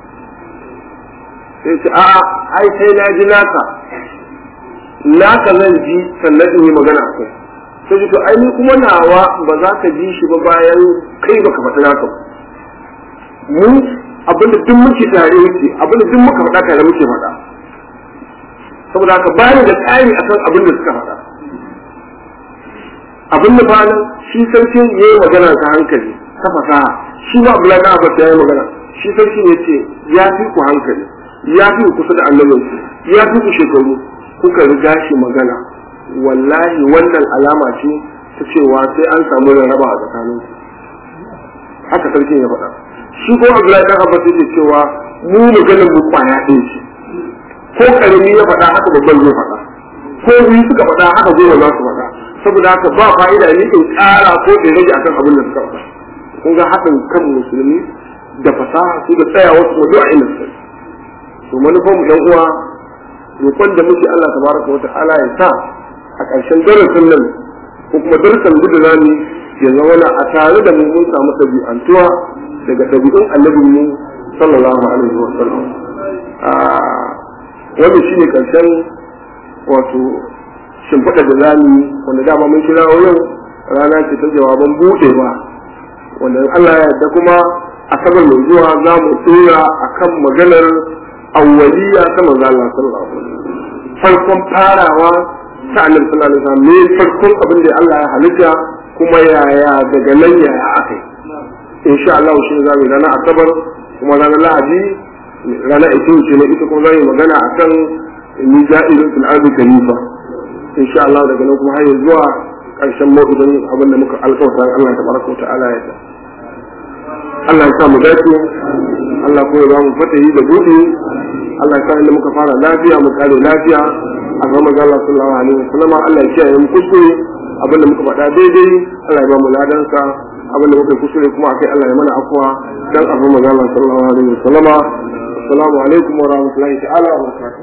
sai ce a'a ai sai na ji naka naka zan ji sannan in yi magana a kai sai ce to ai ni kuma nawa ba za ka ji shi ba bayan kai baka faɗi naka ba mu abin da duk muke tare muke abin da duk muka faɗa tare muke faɗa saboda haka bayan da tsari akan abin da suka faɗa abin da bayan shi sarkin ya yi magana ta hankali ta fasaha shi ma Abdullahi na Abbas ya yi magana shi sarkin ya ce ya fi ku hankali ya fi ku kusa da annabin ya fi ku shekaru kuka riga shi magana wallahi wannan alama ce ta cewa sai an samu rarraba a tsakanin haka sarkin ya faɗa shi ko Abdullahi dan Abbas yake cewa mu maganar mu kwaya ɗin shi ko karami ya faɗa haka babban zai faɗa ko biyu suka faɗa haka goma za su faɗa saboda haka ba fa'ida ne in ƙara ko in rage akan abin da suka faɗa kun ga haɗin kan musulmi da fasaha su da tsayawa su wajen a inda suka to manufar mu yan uwa roƙon da muke Allah tabaraka wa ta'ala ya sa a ƙarshen darasin nan ko kuma darasin duk da zamu ya zama na a tare da mu mun samu ɗabi'antuwa daga ɗabi'un annabin mu sallallahu alaihi wa sallam wannan shine ƙarshen wato shimfiɗa da zamu wanda dama mun kira yau rana ce ta jawaban buɗewa wanda Allah ya yarda kuma asabar mai zuwa za mu tsira akan maganar awwaliya ta manzo Allah sallallahu alaihi wasallam farkon farawa ta annabi sallallahu alaihi wasallam ne farkon abin da Allah ya halitta kuma yaya daga nan yaya akai insha Allah shi ne zamu ranar asabar kuma ranar lahadi ranar itin ce ne ita kuma zamu magana akan ni ja'ilun fil ardi khalifa insha Allah daga nan kuma har zuwa karshen mawdu'in abin da muka alƙawarta Allah tabaraka wa ta'ala ya Allah ya sa mu dace Allah ko ya ba mu fatahi da buɗe Allah ya sa inda muka fara lafiya mu kare lafiya a ga manzo Allah sallallahu alaihi wasallam Allah ya kiyaye mu kuskure abin da muka faɗa daidai Allah ya ba mu ladansa abin da muka kuskure kuma akai Allah ya mana afwa dan abin manzo Allah sallallahu alaihi wasallam assalamu alaikum wa rahmatullahi ta'ala wa barakatuh